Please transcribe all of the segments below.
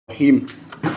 الرحيم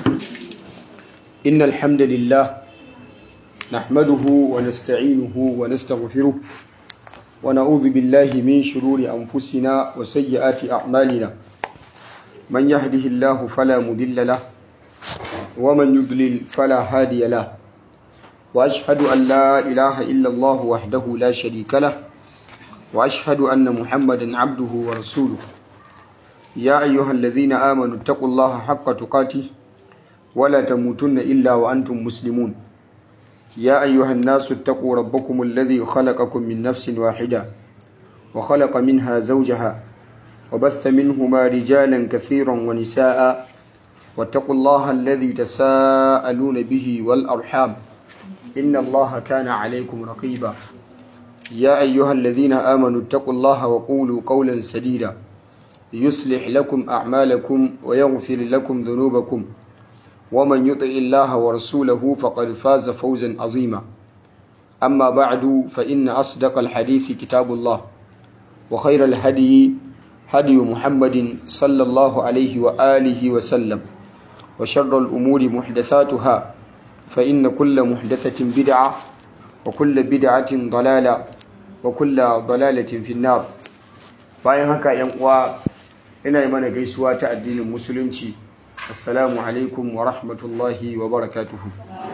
إن الحمد لله نحمده ونستعينه ونستغفره ونعوذ بالله من شرور أنفسنا وسيئات أعمالنا من يهده الله فلا مضل له ومن يضلل فلا هادي له وأشهد أن لا إله إلا الله وحده لا شريك له وأشهد أن محمدا عبده ورسوله يا أيها الذين آمنوا اتقوا الله حق تقاته ولا تموتن إلا وأنتم مسلمون يا أيها الناس اتقوا ربكم الذي خلقكم من نفس واحدة وخلق منها زوجها وبث منهما رجالا كثيرا ونساء واتقوا الله الذي تساءلون به والأرحام إن الله كان عليكم رقيبا يا أيها الذين آمنوا اتقوا الله وقولوا قولا سديدا يصلح لكم أعمالكم ويغفر لكم ذنوبكم ومن يطع الله ورسوله فقد فاز فوزا عظيما أما بعد فإن أصدق الحديث كتاب الله وخير الهدي هدي محمد صلى الله عليه وآله وسلم وشر الأمور محدثاتها فإن كل محدثة بدعة وكل بدعة ضلالة وكل ضلالة في النار bayan haka yan uwa ina yi mana gaisuwa ta addinin musulunci assalamu alaikum wa rahmatullahi wa barakatuhu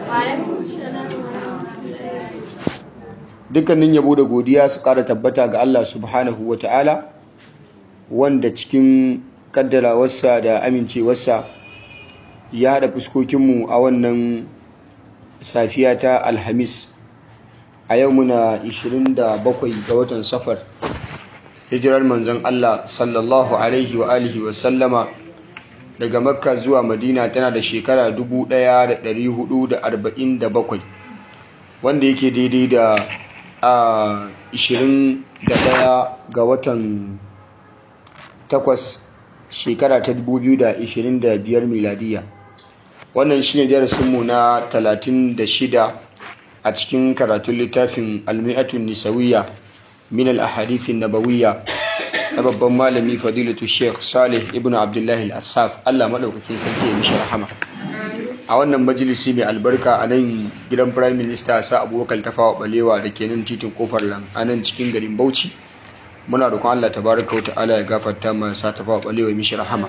dukkanin yabo da godiya su ƙara tabbata ga Allah subhanahu wa ta'ala wanda cikin kaddarawarsa da amincewarsa ya haɗa fuskokinmu a wannan safiya ta alhamis a yau muna 27 ga watan safar hijirar manzon Allah sallallahu alaihi wa alihi wa sallama daga makka zuwa madina tana da shekara 1447 wanda yake daidai da a 21 ga watan 8 shekara ta 2025 miladiya wannan shine darasinmu na 36 a cikin karatun littafin almi'atun nisawiyya من الأحاديث النبوية babban malami fadilatu sheikh salih ibn abdullahi al-assaf Allah madaukakin sarki ya mishi rahama a wannan majalisi mai albarka a nan gidan prime minister sa abubakar tafawa balewa da ke nan titin kofar lan a nan cikin garin bauchi muna roƙon Allah tabaraka wa ta'ala ya gafarta ma sa tafawa balewa mishi rahama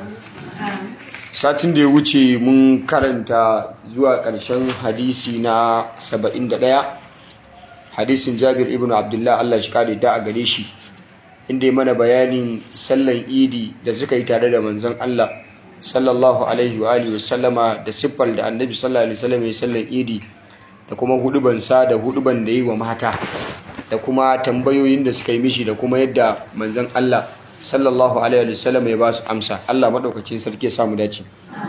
satin da ya wuce mun karanta zuwa ƙarshen hadisi na 71 hadisin jabir ibn abdullah Allah shi kare da a gare shi inda ya mana bayanin sallan idi da suka yi tare da manzon Allah sallallahu alaihi wa alihi wasallama da siffar da annabi sallallahu alaihi wasallam ya sallan idi da kuma huduban sa da huduban da yi wa mata da kuma tambayoyin da suka yi mishi da kuma yadda manzon Allah sallallahu alaihi wasallam ya ba su amsa Allah madaukakin sarki ya samu dace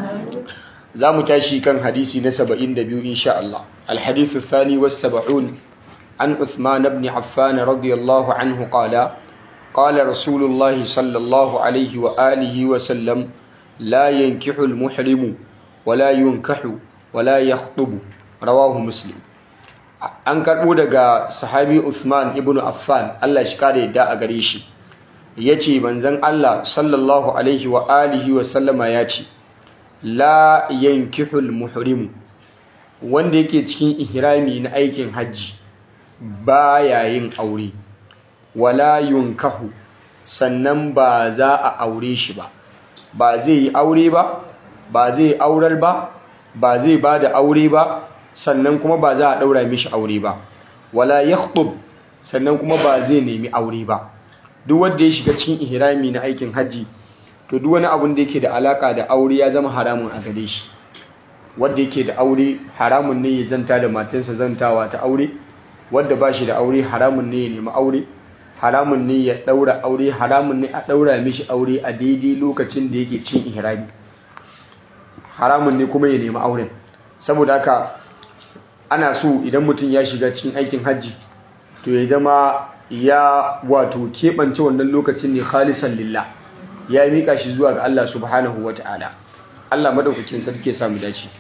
za mu tashi kan hadisi na 72 insha Allah al-hadithu thani was 70 عن عثمان بن عفان رضي الله عنه قال قال رسول الله صلى الله عليه وآله وسلم لا ينكح المحرم ولا ينكح ولا يخطب رواه مسلم an karɓo daga sahabi Uthman ibn Affan Allah shi kare da a gare shi yace manzon Allah sallallahu alaihi wa alihi wa sallama yace la yankihul muhrim wanda yake cikin ihrami na aikin hajji baya yin aure wala yunkahu sannan ba za a aure shi ba ba zai yi aure ba ba zai aurar ba ba zai ba da aure ba sannan kuma ba za a ɗaura mishi aure ba wala yakhtub sannan kuma ba zai nemi aure ba duk wanda ya shiga cikin ihrami na aikin hajji to duk wani abun da yake da alaka da aure ya zama haramun a gare shi wanda yake da aure haramun ne ya zanta da matarsa zantawa ta aure wadda ba shi da aure haramun ne ya nemi aure haramun ne ya daura aure haramun ne a daura mishi aure a daidai lokacin da yake cin ihrami haramun ne kuma ya nemi auren saboda haka ana so idan mutum ya shiga cikin aikin hajji to ya zama ya wato keɓance wannan lokacin ne khalisan lillah ya miƙa shi zuwa ga Allah subhanahu wa ta'ala Allah madaukakin sarki ya samu dace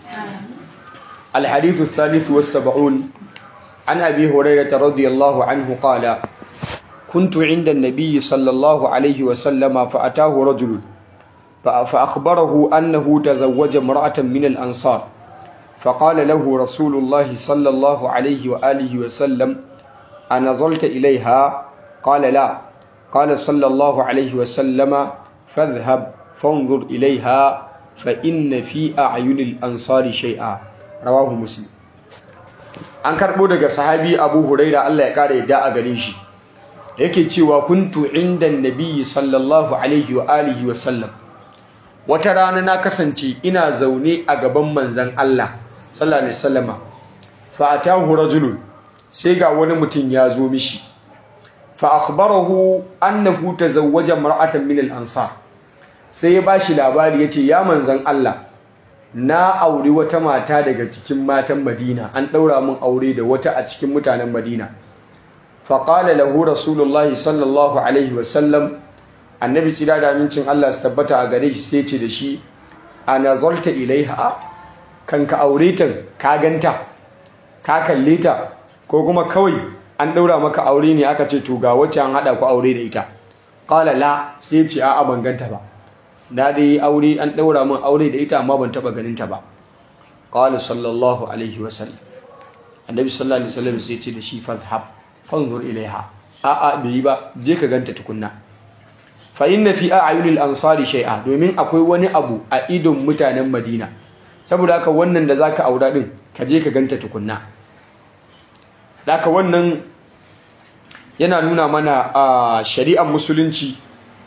الحديث الثالث والسبعون عن أبي هريرة رضي الله عنه قال كنت عند النبي صلى الله عليه وسلم فأتاه رجل فأخبره أنه تزوج امرأة من الأنصار فقال له رسول الله صلى الله عليه وآله وسلم أنظلت إليها قال لا قال صلى الله عليه وسلم فاذهب فانظر إليها فإن في أعين الأنصار شيئا رواه مسلم an karɓo daga sahabi abu huraira Allah ya ƙara yadda a gare shi yake cewa kuntu inda nabiyyi sallallahu alaihi wa alihi wa sallam wata rana na kasance ina zaune a gaban manzan Allah sallallahu alaihi wasallama fa atahu rajulun sai ga wani mutum ya zo mishi fa akhbarahu annahu tazawwaja mar'atan min al-ansar sai ya bashi labari yace ya manzan Allah na auri wata mata daga cikin matan Madina an daura min aure da wata a cikin mutanen Madina fa qala lahu rasulullahi sallallahu alaihi wasallam annabi tsira da amincin Allah su tabbata a gare shi sai ce da shi ana zolta ilaiha kan ka aure ta ka ganta ka kalle ta ko kuma kawai an daura maka aure ne aka ce to ga wacce an hada ku aure da ita qala la sai ce a'a ban ganta ba na dai aure an daura min aure da ita amma ban taba ganin ta ba qala sallallahu alaihi wasallam annabi sallallahu alaihi wasallam sai ce da shi fadhhab fanzur ilaiha a'a bai yi ba je ka ganta tukunna fa inna fi a'yunil ansari shay'a domin akwai wani abu a idon mutanen Madina saboda haka wannan da zaka aura din ka je ka ganta tukunna haka wannan yana nuna mana a shari'ar musulunci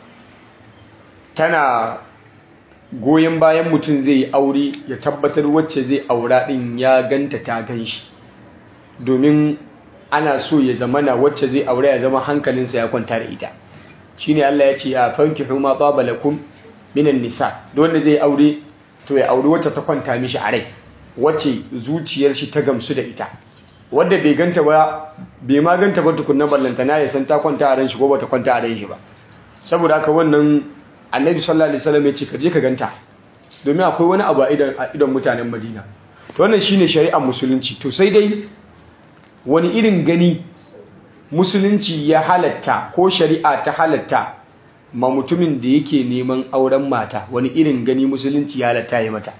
tana goyon bayan mutum zai yi aure ya tabbatar wacce zai aura din ya ganta ta ganshi domin ana so ya zamana wacce zai aure ya zama hankalinsa ya kwanta da ita shine Allah ya ce ya fankihu ma taba lakum minan nisa wanda zai aure to ya aure wacce ta kwanta mishi a rai wacce zuciyar shi ta gamsu da ita wanda bai ganta ba bai ma ganta ba tukunna ballanta na ya san ta kwanta a ran shi ko bata kwanta a ran shi ba saboda haka wannan annabi sallallahu alaihi wasallam ya ce ka je ka ganta domin akwai wani abu a idan mutanen Madina to wannan shine shari'ar musulunci to sai dai wani irin gani musulunci ya halatta ko shari'a ta halatta ma mutumin da yake neman auren mata wani irin gani musulunci ya halatta ya mata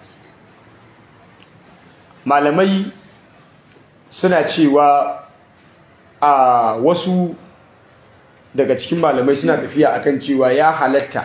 malamai suna cewa a wasu daga cikin malamai suna tafiya akan cewa ya halatta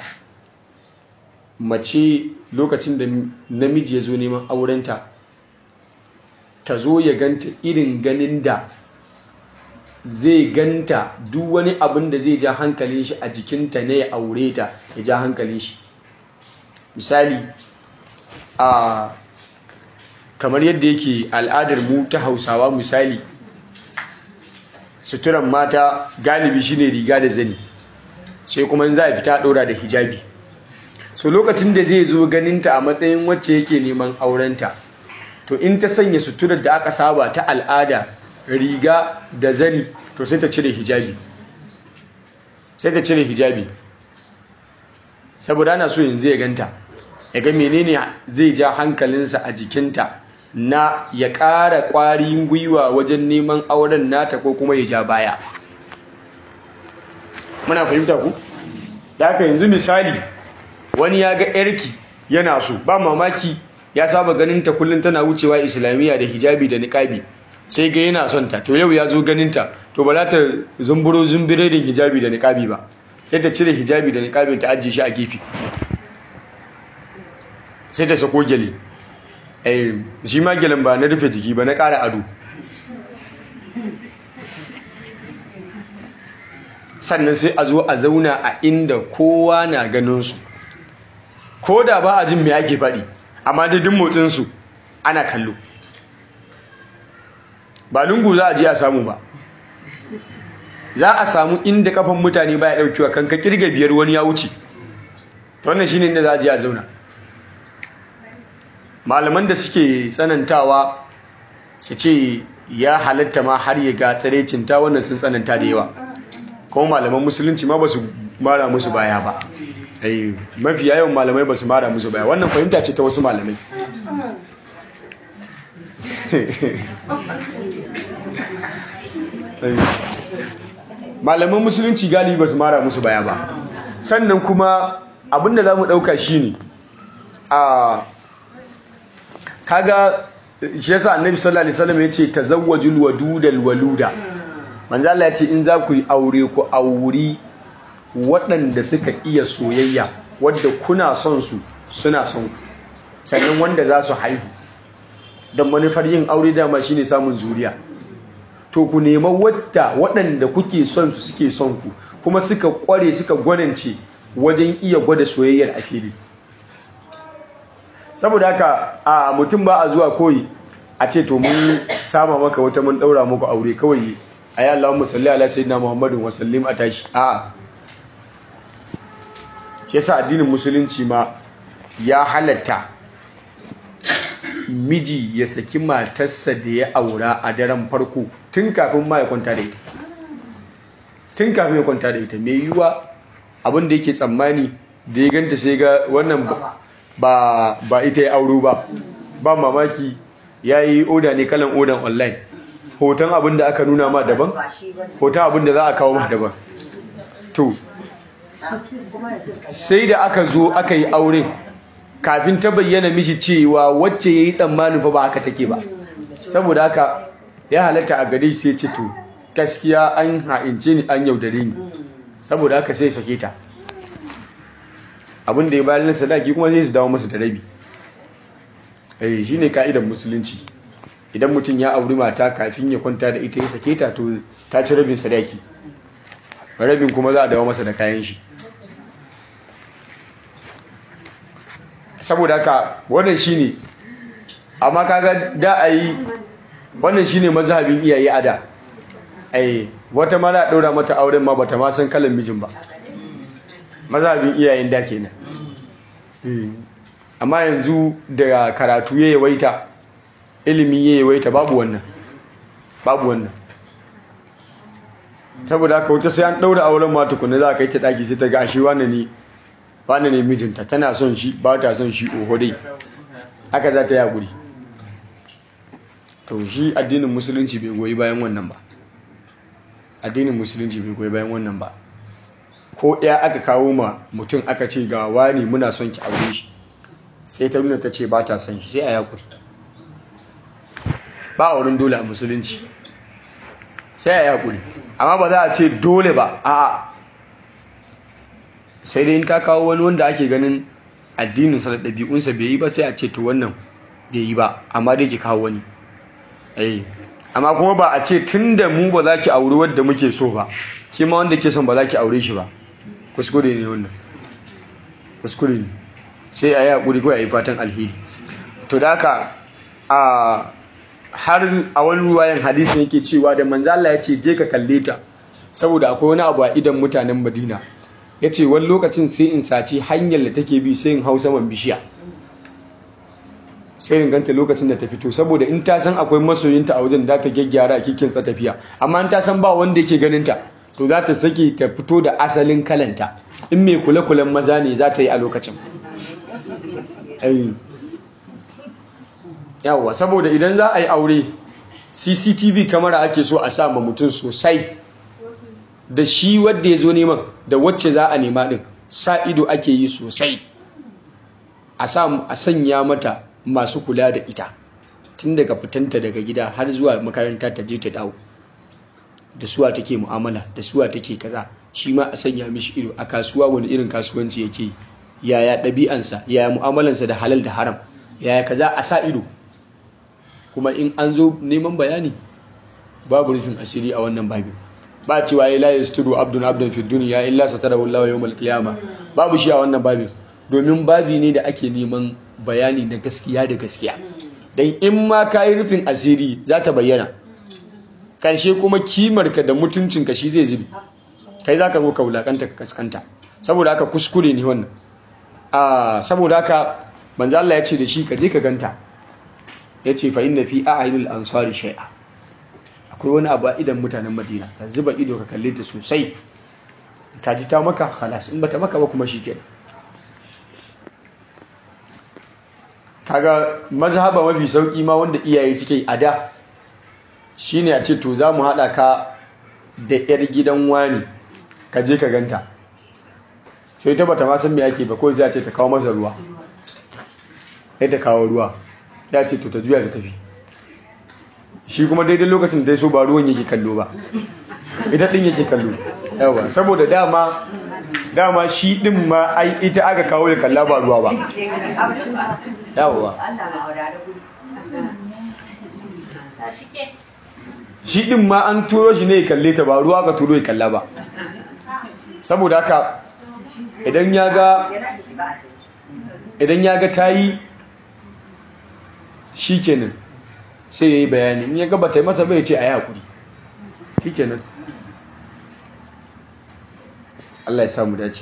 mace lokacin da namiji ya zo neman aurenta ta zo ya ganta irin ganin da zai ganta duk wani abin da zai ja hankalin shi a jikinta ne ya aure ta ya ja hankalin shi misali a kamar yadda yake al'adar mu ta hausawa misali suturan mata galibi shine riga da zani sai kuma za a fita ɗora da hijabi so lokacin da zai zo ganinta a matsayin wacce yake neman aurenta to in ta sanya suturar da aka saba ta al'ada riga da zani to sai ta cire hijabi sai ta cire hijabi saboda ana so yanzu ya ganta ya ga menene zai ja hankalinsa a jikinta na ya ƙara ƙwarin gwiwa wajen neman auren nata ko kuma ya ja baya muna fahimta ku da haka yanzu misali wani ya ga yarki yana so ba mamaki ya saba ganin ta kullum tana wucewa islamiyya da hijabi da niqabi sai ga yana son ta to yau ya zo ganin ta to ba za ta zumburo zumbire da hijabi da niqabi ba sai ta cire hijabi da niqabi ta ajiye shi a gefe sai ta sako gele eh shi ma gelen ba na rufe jiki ba na ƙara ado sannan sai a zo a zauna a inda kowa na ganin su ko da ba a jin me ake faɗi amma da duk motsinsu ana kallo ba lungu za a je a samu ba za a samu inda kafan mutane ba ya ɗaukewa kan ka kirga biyar wani ya wuce ta wannan shine inda za a je a zauna malaman da suke tsanantawa su ce ya halatta ma har ya ga tsarecinta wannan sun tsananta da yawa kuma malaman musulunci ma ba su mara musu baya ba mafi yawan malamai ba su mara musu baya wannan fahimta ce ta wasu malamai malaman musulunci galibi ba su mara musu baya ba sannan kuma abinda za mu ɗauka shi ne a kaga shi yasa annabi sallallahu alaihi wasallam ya ce tazawwajul wadudal waluda manzo Allah ya ce in za ku yi aure ku auri waɗanda suka iya soyayya wadda kuna son su suna son ku sannan wanda za su haihu don manufar yin aure dama shine samun zuriya to ku nema wadda waɗanda kuke son su suke son ku kuma suka kware suka gwanance wajen iya gwada soyayyar a fili saboda haka a mutum ba a zuwa koyi a ce to mun sama maka wata mun daura muku aure kawai ayi Allahumma salli ala sayyidina Muhammadin wa sallim a tashi a shi yasa addinin musulunci ma ya halatta miji ya saki matarsa da ya aura a daren farko tun kafin ma ya kwanta da ita tun kafin ya kwanta da ita mai yiwuwa abin da yake tsammani da ya ganta sai ga wannan ba ba ita ya auro ba ba mamaki ya yi oda ne kalan odan online hoton abin da aka nuna ma daban hoton abin da za a kawo ma daban to sai da aka zo aka yi aure kafin ta bayyana mishi cewa wacce ya yi tsammanin fa ba haka take ba saboda haka ya halatta a gare sai ce to gaskiya an ha'ince ni an yaudare ni saboda haka sai sake ta abin da ya bayar na sadaki kuma zai su dawo masa da rabi eh shine ka'idar musulunci idan mutum ya auri mata kafin ya kwanta da ita ya sake ta to ta ci rabin sadaki rabin kuma za a dawo masa da kayan shi saboda haka wannan shine amma kaga da a yi wannan shine mazhabin iyaye a da ai wata ma na ɗora mata auren ma bata ma san kalan mijin ba mazhabin iyayen da kenan amma yanzu da karatu ya yawaita ilimi ya yawaita babu wannan babu wannan saboda haka wata sai an ɗaura auren ma tukuna za a kai ta ɗaki sai ta ga ashe wani ne wani ne mijinta tana son shi ba ta son shi oho dai haka za ta yi haƙuri to shi addinin musulunci bai goyi bayan wannan ba addinin musulunci bai goyi bayan wannan ba ko ɗaya aka kawo ma mutum aka ce ga wani muna son ki aure shi sai ta nuna ta ce ba ta son shi sai a yakuri ba auren dole a musulunci sai a yakuri amma ba za a ce dole ba a'a sai dai in ta kawo wani wanda ake ganin addininsa da ɗabi'unsa bai yi ba sai a ce to wannan bai yi ba amma dai ki kawo wani eh amma kuma ba a ce tun da mu ba za ki auri wadda muke so ba ki ma wanda ke son ba za ki aure shi ba kuskure ne wannan kuskure ne sai a yi haƙuri ko a yi fatan alheri to da haka a har a wani ruwayan hadisin yake cewa da manzo Allah ya ce je ka kalle ta saboda akwai wani abu a idan mutanen Madina ya ce wani lokacin sai in saci hanyar da take bi sai in hau saman bishiya sai in ganta lokacin da ta fito saboda in ta san akwai masoyinta a wajen da ta gyaggyara a kikin sa tafiya amma in ta san ba wanda yake ganin ta to za ta sake ta fito da asalin kalanta in mai kule-kulen maza ne za ta yi a lokacin yawwa saboda idan za a yi aure cctv kamera ake so a sa ma mutum sosai da shi wadda ya zo neman da wacce za a nema din sa ido ake yi sosai a sanya mata masu kula da ita tun daga fitanta daga gida har zuwa makaranta ta je ta dawo da suwa take mu'amala da suwa take kaza shi ma a sanya mishi ido a kasuwa wani irin kasuwanci yake yi yaya ɗabi'ansa yaya mu'amalansa da halal da haram yaya kaza a sa ido kuma in an zo neman bayani babu rufin asiri a wannan babin ba cewa ya la yastudu abdun abdun fi dunya illa satara wallahu yawmal qiyamah babu shi a wannan babin domin babi ne da ake neman bayani na gaskiya da gaskiya dan in ma kai rufin asiri za ta bayyana karshe kuma kimarka da mutuncinka shi zai zubi kai zaka zo ka wulakanta ka kaskanta saboda haka kuskure ne wannan a saboda haka manzo Allah ya ce da shi ka je ka ganta yace fa inna fi a'yunil ansari shay'a akwai wani abu a idan mutanen madina ka zuba ido ka kalle ta sosai ka ji ta maka halas in bata maka ba kuma shi kenan kaga mazhaba mafi sauki ma wanda iyaye suke a da shine a ce to za mu haɗa ka da 'yar gidan wani ka je ka ganta sai ta bata ma san me ake ba ko sai a ce ta kawo masa ruwa sai ta kawo ruwa ya ce to ta juya ta tafi shi kuma daidai lokacin da ya so ba ruwan yake kallo ba ita din yake kallo yawa saboda dama dama shi din ma ai ita aka kawo ya kalla ba ruwa ba yawa shi din ma an turo shi ne ya kalle ta ba ruwa ka turo ya kalla ba saboda haka idan ya ga idan ya ga tayi shikenan sai yayi bayani in ya ga bata yi masa bai ce ayi hakuri shikenan Allah ya samu dace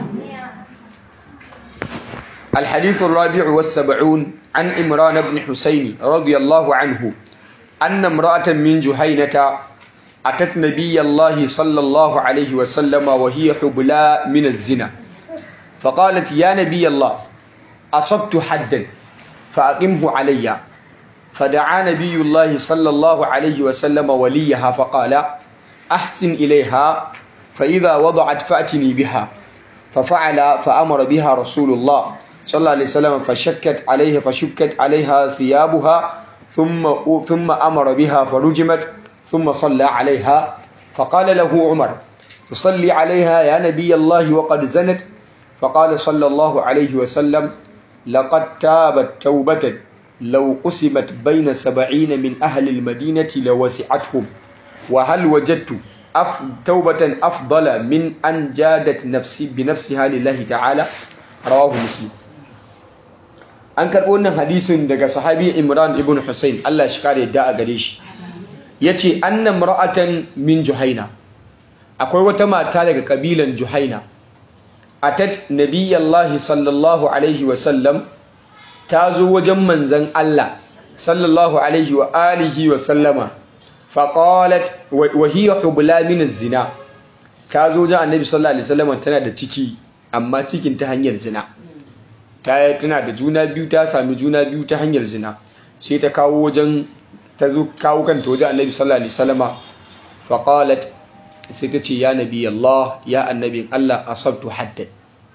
الحديث الرابع والسبعون عن إمران بن حسين رضي الله عنه أن امرأة من جهينة أتت نبي الله صلى الله عليه وسلم وهي حبلى من الزنا فقالت يا نبي الله أصبت حدا فأقمه علي فدعا نبي الله صلى الله عليه وسلم وليها فقال أحسن إليها فإذا وضعت فأتني بها ففعل فأمر بها رسول الله صلى الله عليه وسلم فشكت عليه فشكت عليها ثيابها ثم ثم أمر بها فرجمت ثم صلى عليها فقال له عمر تصلي عليها يا نبي الله وقد زنت فقال صلى الله عليه وسلم لقد تابت توبة لو قسمت بين سبعين من أهل المدينة لوسعتهم وهل وجدت أف توبة أفضل من أن جادت نفسي بنفسها لله تعالى رواه مسلم an karɓo wannan hadisin daga sahabi Imran ibn Hussein Allah shi kare da a gare shi yace annam ra'atan min Juhaina akwai wata mata daga kabilan Juhaina atat nabiyallahi sallallahu alaihi wa sallam ta zo wajen manzon Allah sallallahu alaihi wa alihi wa sallama faqalat wa hiya hubla min az-zina ta zo wajen annabi sallallahu alaihi wasallam tana da ciki amma cikin ta hanyar zina ta tana da juna biyu ta sami juna biyu ta hanyar zina sai ta kawo wajen ta zo kawo kanta wajen annabi sallallahu alaihi wasallama faqalat sai ta ce ya nabi Allah ya annabi Allah asabtu haddan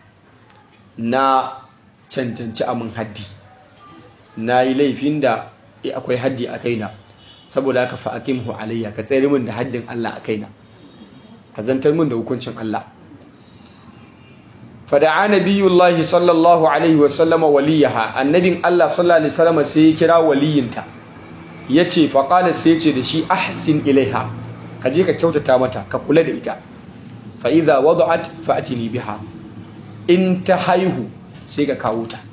na cancanci amin haddi na yi laifin da akwai haddi a kaina saboda haka fa aqimhu alayya ka tsere min da haddin Allah a kaina ka zantar min da hukuncin Allah fada'a nabiyullahi sallallahu alaihi wasallam waliyaha annabin Allah sallallahu alaihi wasallam sai ya kira waliyinta yace fa qala sai yace da shi ahsin ilaiha ka je ka kyautata mata ka kula da ita fa idza wada'at fa atini biha in ta haihu sai ka kawo ta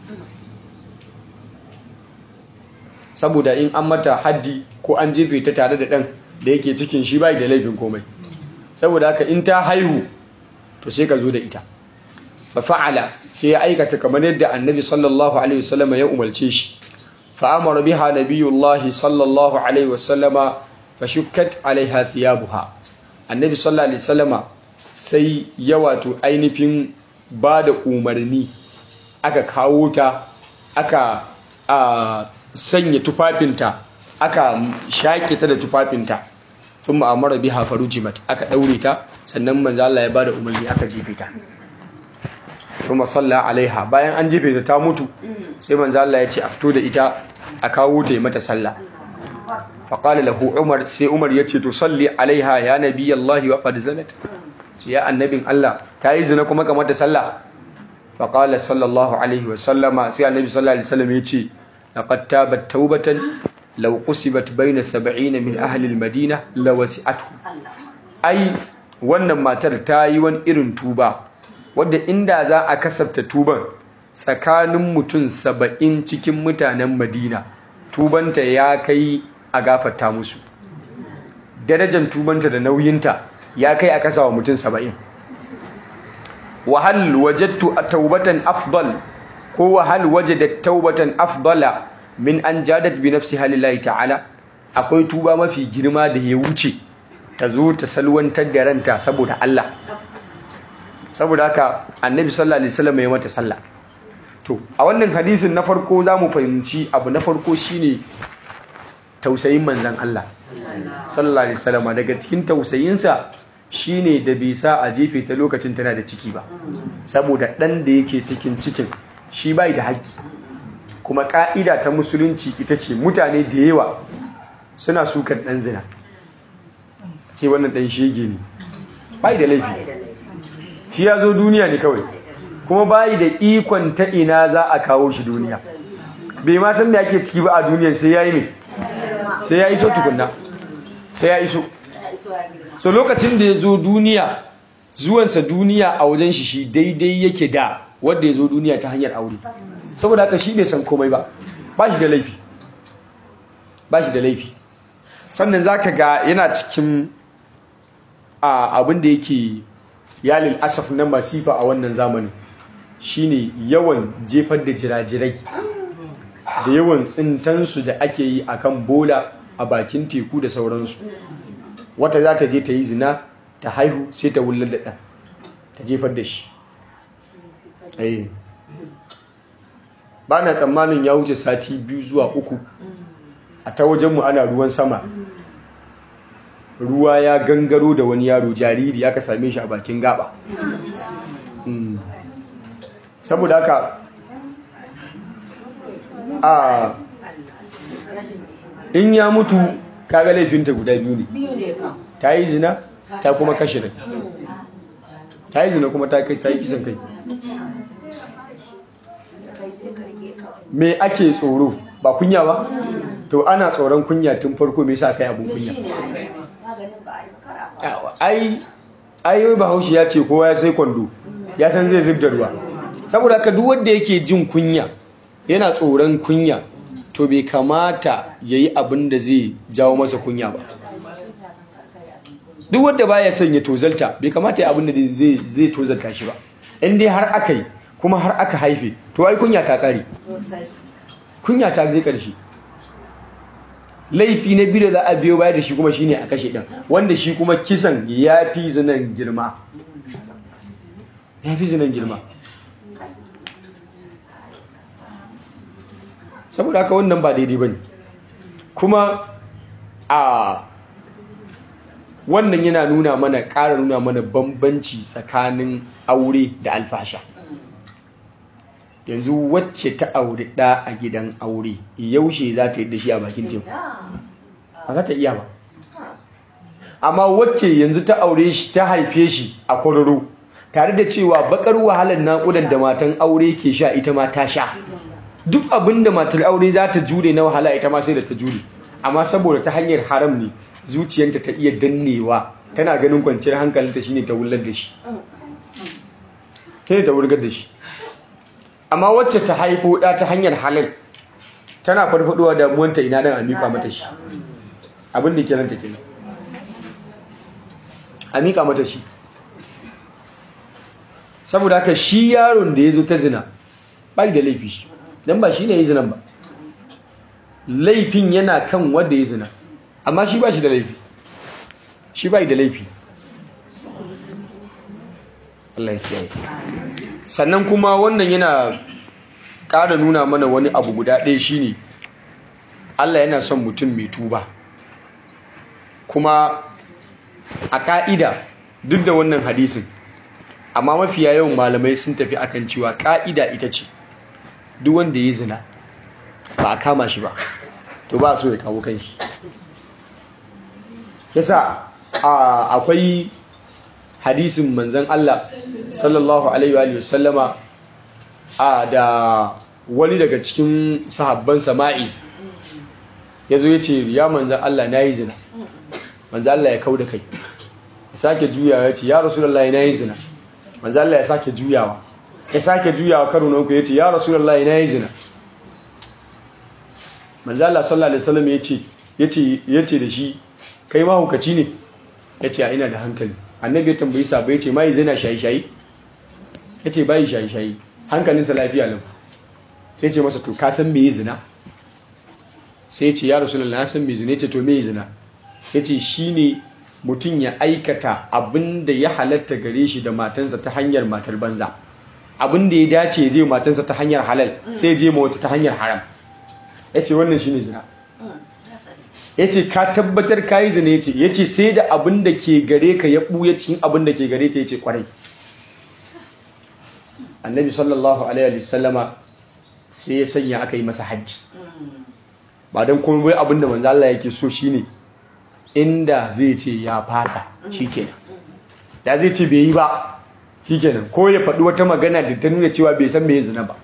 saboda in an mata haddi ko an jefe ta tare da dan da yake cikin shi bai da laifin komai saboda haka in ta haihu to sai ka zo da ita fa fa'ala sai ya aikata kamar yadda annabi sallallahu alaihi wasallam ya umarce shi fa amara biha nabiyullahi sallallahu alaihi wasallama fa shukkat alaiha thiyabuha annabi sallallahu alaihi wasallama sai ya wato ainihin ba da umarni aka kawo ta aka a sanya tufafinta aka shaƙe ta da tufafinta sun ma'amara biha farujimat aka ɗaure ta sannan manzo Allah ya bada umarni aka jefe ta kuma salla alaiha bayan an jefe ta ta mutu sai manzo Allah ya ce a fito da ita a kawo ta yi mata sallah faqala lahu umar sai umar ya ce to salli alaiha ya nabiyallahi wa qad zanat ya annabin Allah ta yi zina kuma kamar ta sallah faqala sallallahu alaihi wa sallama sai annabi sallallahu alaihi wasallam ya ce laqad tabat tawbatan law qusibat bayna 70 min ahli al-madina lawasi'athu ai wannan matar ta yi wani irin tuba wadda inda za a kasafta tuban tsakanin mutum saba'in cikin mutanen madina tubanta ya kai a gafarta musu darajar tubanta da nauyinta ya kai a kasawa mutum saba'in wahal wajattu taubatan afdal ko wahal wajadat taubatan afdala min an jadat bi nafsi halillahi ta'ala akwai tuba mafi girma da ya wuce ta zo ta salwantar da ranta saboda Allah saboda haka annabi sallallahu alaihi wasallam ya mata sallah to a wannan hadisin na farko zamu fahimci abu na farko shine tausayin manzon Allah sallallahu alaihi wasallam daga cikin tausayinsa shine da bai sa a jefe ta lokacin tana da ciki ba saboda ɗan da yake cikin cikin shi bai da haƙƙi kuma ƙa'ida ta musulunci ita ce mutane da yawa suna sukan ɗan zina ce wannan ɗan shege ne bai da laifi shi ya zo duniya ne kawai kuma bai da ikon ta ina za a kawo shi duniya bai ma san me ake ciki ba a duniya sai ya yi mai sai ya iso tukunna sai ya iso so lokacin da ya zo duniya zuwansa duniya a wajen shi shi daidai yake da wanda ya zo duniya ta hanyar aure saboda haka shi bai san komai ba ba shi da laifi ba shi da laifi sannan za ka ga yana cikin abin da yake yalil asaf na masifa a wannan zamanin shine yawan jefar da jirajirai da yawan tsintansu da ake yi akan bola a bakin teku da sauransu wata za ta je ta yi zina ta haihu sai ta wullar da ɗan ta jefar da shi ba na tsammanin ya wuce sati biyu zuwa uku a ta wajenmu ana ruwan sama ruwa ya gangaro da wani yaro jariri aka same shi a bakin gaba saboda haka a in ya mutu kaga laifinta guda biyu ne ta yi zina ta kuma kashe rai ta yi zina kuma ta yi kisan kai me ake tsoro ba kunya ba to ana tsoron kunya tun farko me sa kai abun kunya ai ai bahaushe ya ce kowa ya sai kwando ya san zai zub da ruwa saboda haka duk wanda yake jin kunya yana tsoron kunya to bai kamata ya yi abin da zai jawo masa kunya ba duk wanda baya son ya tozalta bai kamata ya abin da zai tozalta shi ba in dai har aka yi kuma har aka haife to ai kunya ta kare kunya ta zai karshe laifi na biyu da za a biyo baya da shi kuma shine a kashe din wanda shi kuma kisan ya fi zinan girma ya fi zinan girma saboda haka wannan ba daidai ba ne kuma a wannan yana nuna mana ƙara nuna mana bambanci tsakanin aure da alfasha yanzu wacce ta aure ɗa a gidan aure yaushe za ta yi da shi a bakin teku ba za ta iya ba amma wacce yanzu ta aure shi ta haife shi a kwararo tare da cewa bakar wahalar naƙudan da matan aure ke sha ita ma ta sha duk abin da matar aure za ta jure na wahala ita ma sai da ta jure amma saboda ta hanyar haram ne zuciyanta ta iya dannewa tana ganin kwanciyar hankalinta shine ta wullar da shi ta ta wurgar da shi amma wacce ta haifo da ta hanyar halal tana farfadowa damuwanta ina dan a miƙa mata shi abin da ke nan ta kenan a miƙa mata shi saboda haka shi yaron da ya zo ta zina bai da laifi shi don ba shi ne ya zinan ba laifin yana kan wanda ya zina amma shi ba shi da laifi shi bai da laifi Allah ya kiyaye sannan kuma wannan yana ƙara nuna mana wani abu guda ɗaya shine Allah yana son mutum mai tuba kuma a ƙa'ida duk da wannan hadisin amma mafiya yawan malamai sun tafi akan cewa ƙa'ida ita ce duk wanda ya zina ba a kama shi ba to ba so ya kawo kanshi yasa akwai hadisin manzan Allah sallallahu alaihi wa sallama a da wani daga cikin sahabban sama'iz ya zo ya ce ya manzan Allah na yi zina manzan Allah ya kau da kai ya sake juyawa ya ce ya rasulallah na yi zina manzan Allah ya sake juyawa ya sake juyawa karo na uku ya ce ya rasulallah na yi zina manzan Allah sallallahu alaihi wasallam ya ce da shi kai mahukaci ne ya ce a ina da hankali annabi ya tambayi sabo ya ce mai zina shayi-shayi ya ce bayi shayi-shayi hankalinsa lafiya lau sai ce masa to ka san me zina sai ce ya rasu na san me zina ya ce to me zina ya ce shi ne mutum ya aikata abin da ya halatta gare shi da matansa ta hanyar matar banza abin da ya dace ya je matansa ta hanyar halal sai ya je ma wata ta hanyar haram ya ce wannan shi ne zina ya ce ka tabbatar ka yi zina ya ce ya ce sai da abin da ke gare ka ya ɓuya cikin abin da ke gare ta ya ce ƙwarai annabi sallallahu alaihi wasallama sai ya sanya aka yi masa hajji ba don kuma bai abin da manzo Allah yake so shine inda zai ce ya fasa shikenan da zai ce bai yi ba shikenan ko ya faɗi wata magana da ta nuna cewa bai san me zina ba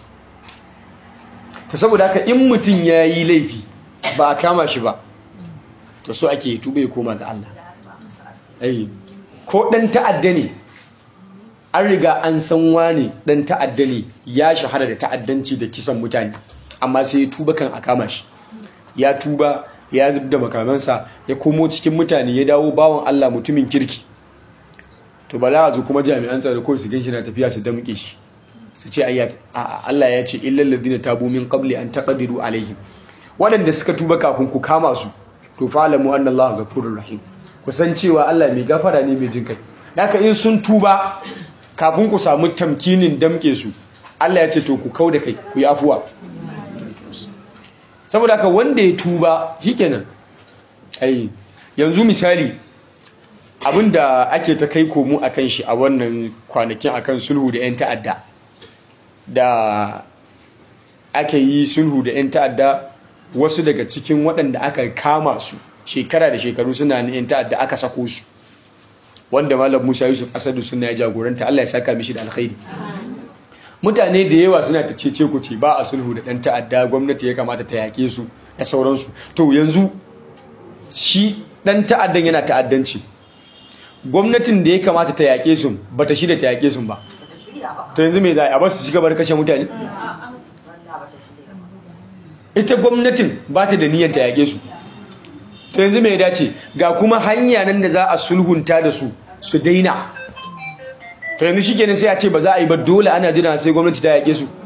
to saboda haka in mutum ya yi laifi ba a kama shi ba to so ake tuba ya koma ga Allah ai ko dan ta'adda ne an riga an san wani dan ta'adda ne ya shahara da ta'addanci da kisan mutane amma sai ya tuba kan a kama shi ya tuba ya zub da makamansa ya komo cikin mutane ya dawo bawan Allah mutumin kirki to bala zo kuma jami'an tsaro ko su ganshi na tafiya su damƙe shi su ce Allah ya ce illal ladina tabu min qabli an taqdiru alaihim waɗanda suka tuba kafin ku kama su to fa'alamu anna Allah ghafurur rahim ku san cewa Allah mai gafara ne mai jinkai haka in sun tuba kafin ku samu tamkinin damke su Allah ya ce to ku kauda kai ku yi afuwa saboda haka wanda ya tuba shikenan ai yanzu misali abinda ake ta kai komo akan shi a wannan kwanakin akan sulhu da 'yan ta'adda da ake yi sulhu da 'yan ta'adda wasu daga cikin waɗanda aka kama su shekara da shekaru suna na 'yan ta'adda aka sako su wanda malam musa yusuf asadu suna ya jagoranta allah ya saka mishi da alkhairi mutane da yawa suna ta cece ku ce ba a sulhu da ɗan ta'adda gwamnati ya kamata ta yaƙe su da sauransu to yanzu shi ɗan ta'addan yana ta'addanci gwamnatin da ya kamata ta yaƙe su ba ta shirya ta yaƙe su ba to yanzu mai za a ba su ci gaba da kashe mutane ita gwamnatin ba ta da niyyar ta yaƙe su to yanzu mai dace ga kuma hanya nan da za a sulhunta da su su daina to yanzu shikenan sai a ce ba za a yi ba dole ana jira sai gwamnati ta yaƙe su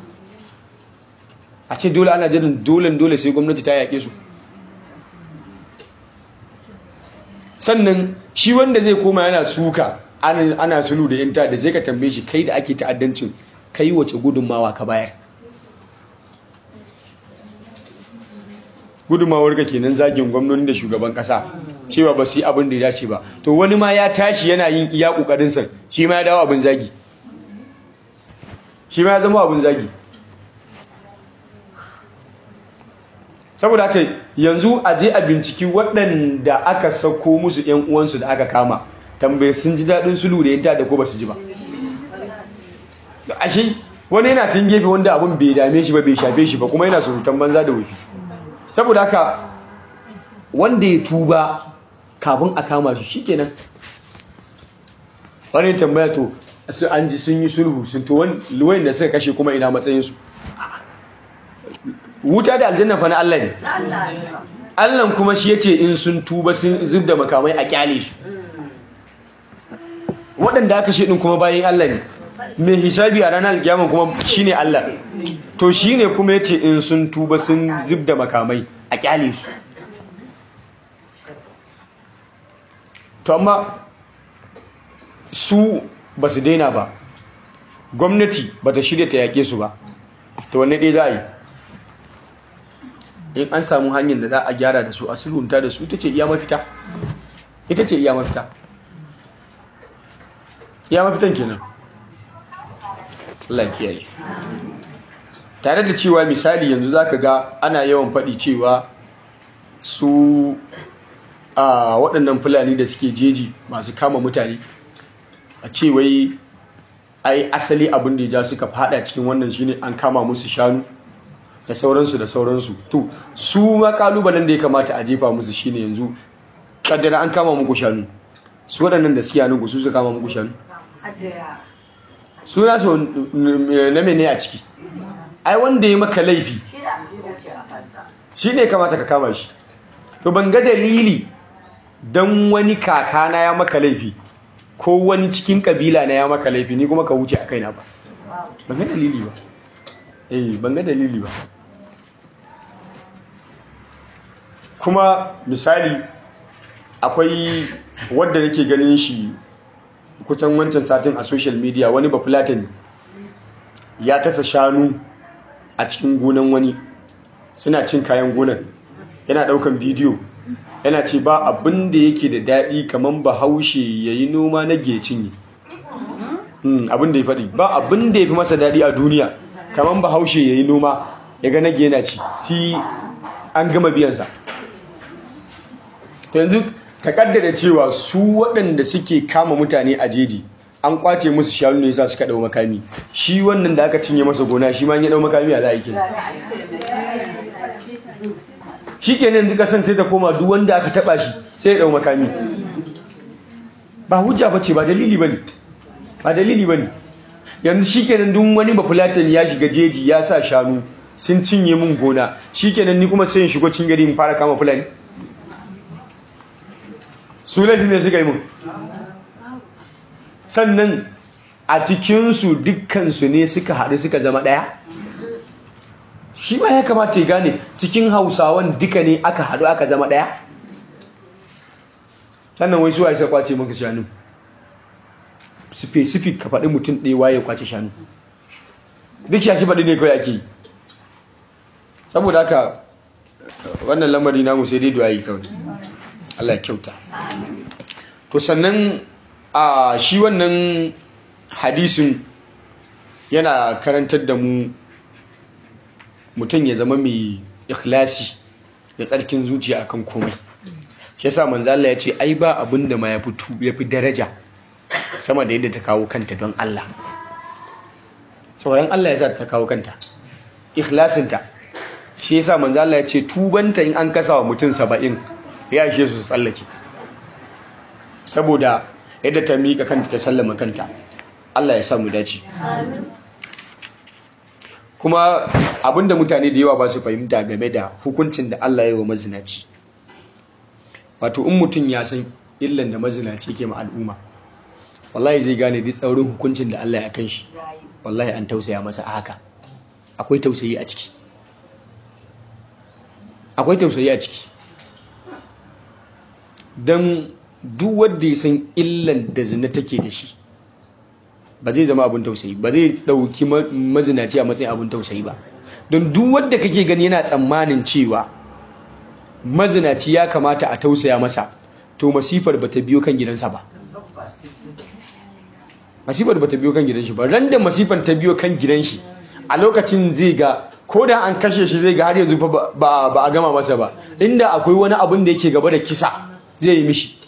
a ce dole ana jiran dole dole sai gwamnati ta yaƙe su sannan shi wanda zai koma yana suka ana sulhu da yanta da sai ka tambaye shi kai da ake ta'addancin kai wace gudunmawa ka bayar gudunmawar ka kenan zagin gwamnoni da shugaban kasa cewa ba su yi abin da ya dace ba to wani ma ya tashi yana yin iya kokarin sa shi ma ya dawo abin zagi shi ma ya zama abin zagi saboda haka yanzu a je a binciki waɗanda aka sako musu ƴan uwansu da aka kama tambaye sun ji daɗin sulhu da yadda da ko ba su ji ba ashe wani yana tun gefe wanda abin bai dame shi ba bai shafe shi ba kuma yana surutan banza da wufi saboda haka wanda ya tuba kafin a kama shi shikenan wani tambaya to su an ji sun yi sulhu sun to wani da suka kashe kuma ina matsayinsu wuta da aljanna fa na Allah ne Allah kuma shi yace in sun tuba sun zub da makamai a kyale su waɗanda aka shi ɗin kuma bayan Allah ne mai hisabi a ranar alkiyama kuma shine Allah to shine kuma yace in sun tuba sun zub da makamai a kyale su to amma su ba su daina ba gwamnati ba ta shirya ta yaƙe su ba to wanne ɗaya za a yi in an samu hanyar da za a gyara da su a sulhunta da su ita ce iya mafita ita ce iya mafita iya mafitan kenan Allah kiyaye tare da cewa misali yanzu zaka ga ana yawan faɗi cewa su a waɗannan fulani da suke jeji masu kama mutane a ce wai ai asali abin da ya ja suka fada cikin wannan shine an kama musu shanu da sauransu da sauransu to su ma kalubalen da ya kamata a jefa musu shine yanzu kaddara an kama muku shanu su waɗannan da suke hannun su su kama muku shanu su na so na mene a ciki ai wanda ya maka laifi shi ne kamata ka kama shi to ban ga dalili don wani kakana ya maka laifi ko wani cikin kabila na ya maka laifi ni kuma ka wuce a kaina ba ban ga dalili ba eh ban ga dalili ba kuma misali akwai wadda nake ganin shi kusan wancan satin a social media wani bafulatani ya tasa shanu a cikin gonan wani suna cin kayan gonan yana ɗaukan bidiyo yana ce ba abin da yake da daɗi kamar bahaushe ya yi noma na gecin yi abin da ya faɗi ba abin da ya fi masa daɗi a duniya kamar bahaushe ya yi noma ya ga nage yana ci shi an gama biyansa to yanzu ka kaddara cewa su waɗanda suke kama mutane a jeji an kwace musu shanu ne yasa suka dau makami shi wannan da aka cinye masa gona shi ma ya dau makami a za a yi shi kenan yanzu kasan sai ta koma duk wanda aka taba shi sai ya dau makami ba hujja bace ba dalili bane ba dalili bane yanzu shi kenan duk wani bafulatin ya shiga jeji ya sa shanu sun cinye mun gona shi kenan ni kuma sai in shigo cin gari in fara kama fulani su laifin ne suka yi mun sannan a cikinsu dukkansu ne suka haɗu suka zama ɗaya shi ma ya kamata ya gane cikin hausawan duka ne aka haɗu aka zama ɗaya sannan wai suwa isa kwace maka shanu specific ka faɗi mutum ɗaya waye kwace shanu duk shashi faɗi ne kawai ake yi saboda haka wannan lamari namu sai dai duwayi kawai Allah ya kyauta to sannan a shi wannan hadisin yana karantar da mu mutum ya zama mai ikhlasi da tsarkin zuciya akan komai shi yasa manzo Allah ya ce ai ba abin da ma yafi yafi daraja sama da yadda ta kawo kanta don Allah tsoron Allah yasa ta kawo kanta ikhlasinta shi yasa manzo Allah ya ce tubanta in an kasa wa mutum 70 ya ishe su tsallake saboda yadda ta miƙa kanta ta sallama kanta Allah ya sa mu dace kuma abinda mutane da yawa ba su fahimta game da hukuncin da Allah ya yi wa mazinaci wato in mutum ya san illan da mazinaci ke ma al'umma wallahi zai gane duk tsaurin hukuncin da Allah ya kan shi wallahi an tausaya masa a haka akwai tausayi a ciki akwai tausayi a ciki don duk wanda ya san illan da zina take da shi ba zai zama abin tausayi ba zai dauki mazinaci a matsayin abin tausayi ba don duk wanda kake gani yana tsammanin cewa mazinaci ya kamata a tausaya masa to masifar ba ta biyo kan gidansa ba masifar ba ta biyo kan gidan shi ba ran da masifar ta biyo kan gidan shi a lokacin zai ga ko da an kashe shi zai ga har yanzu ba a gama masa ba inda akwai wani abin da yake gaba da kisa zai yi mishi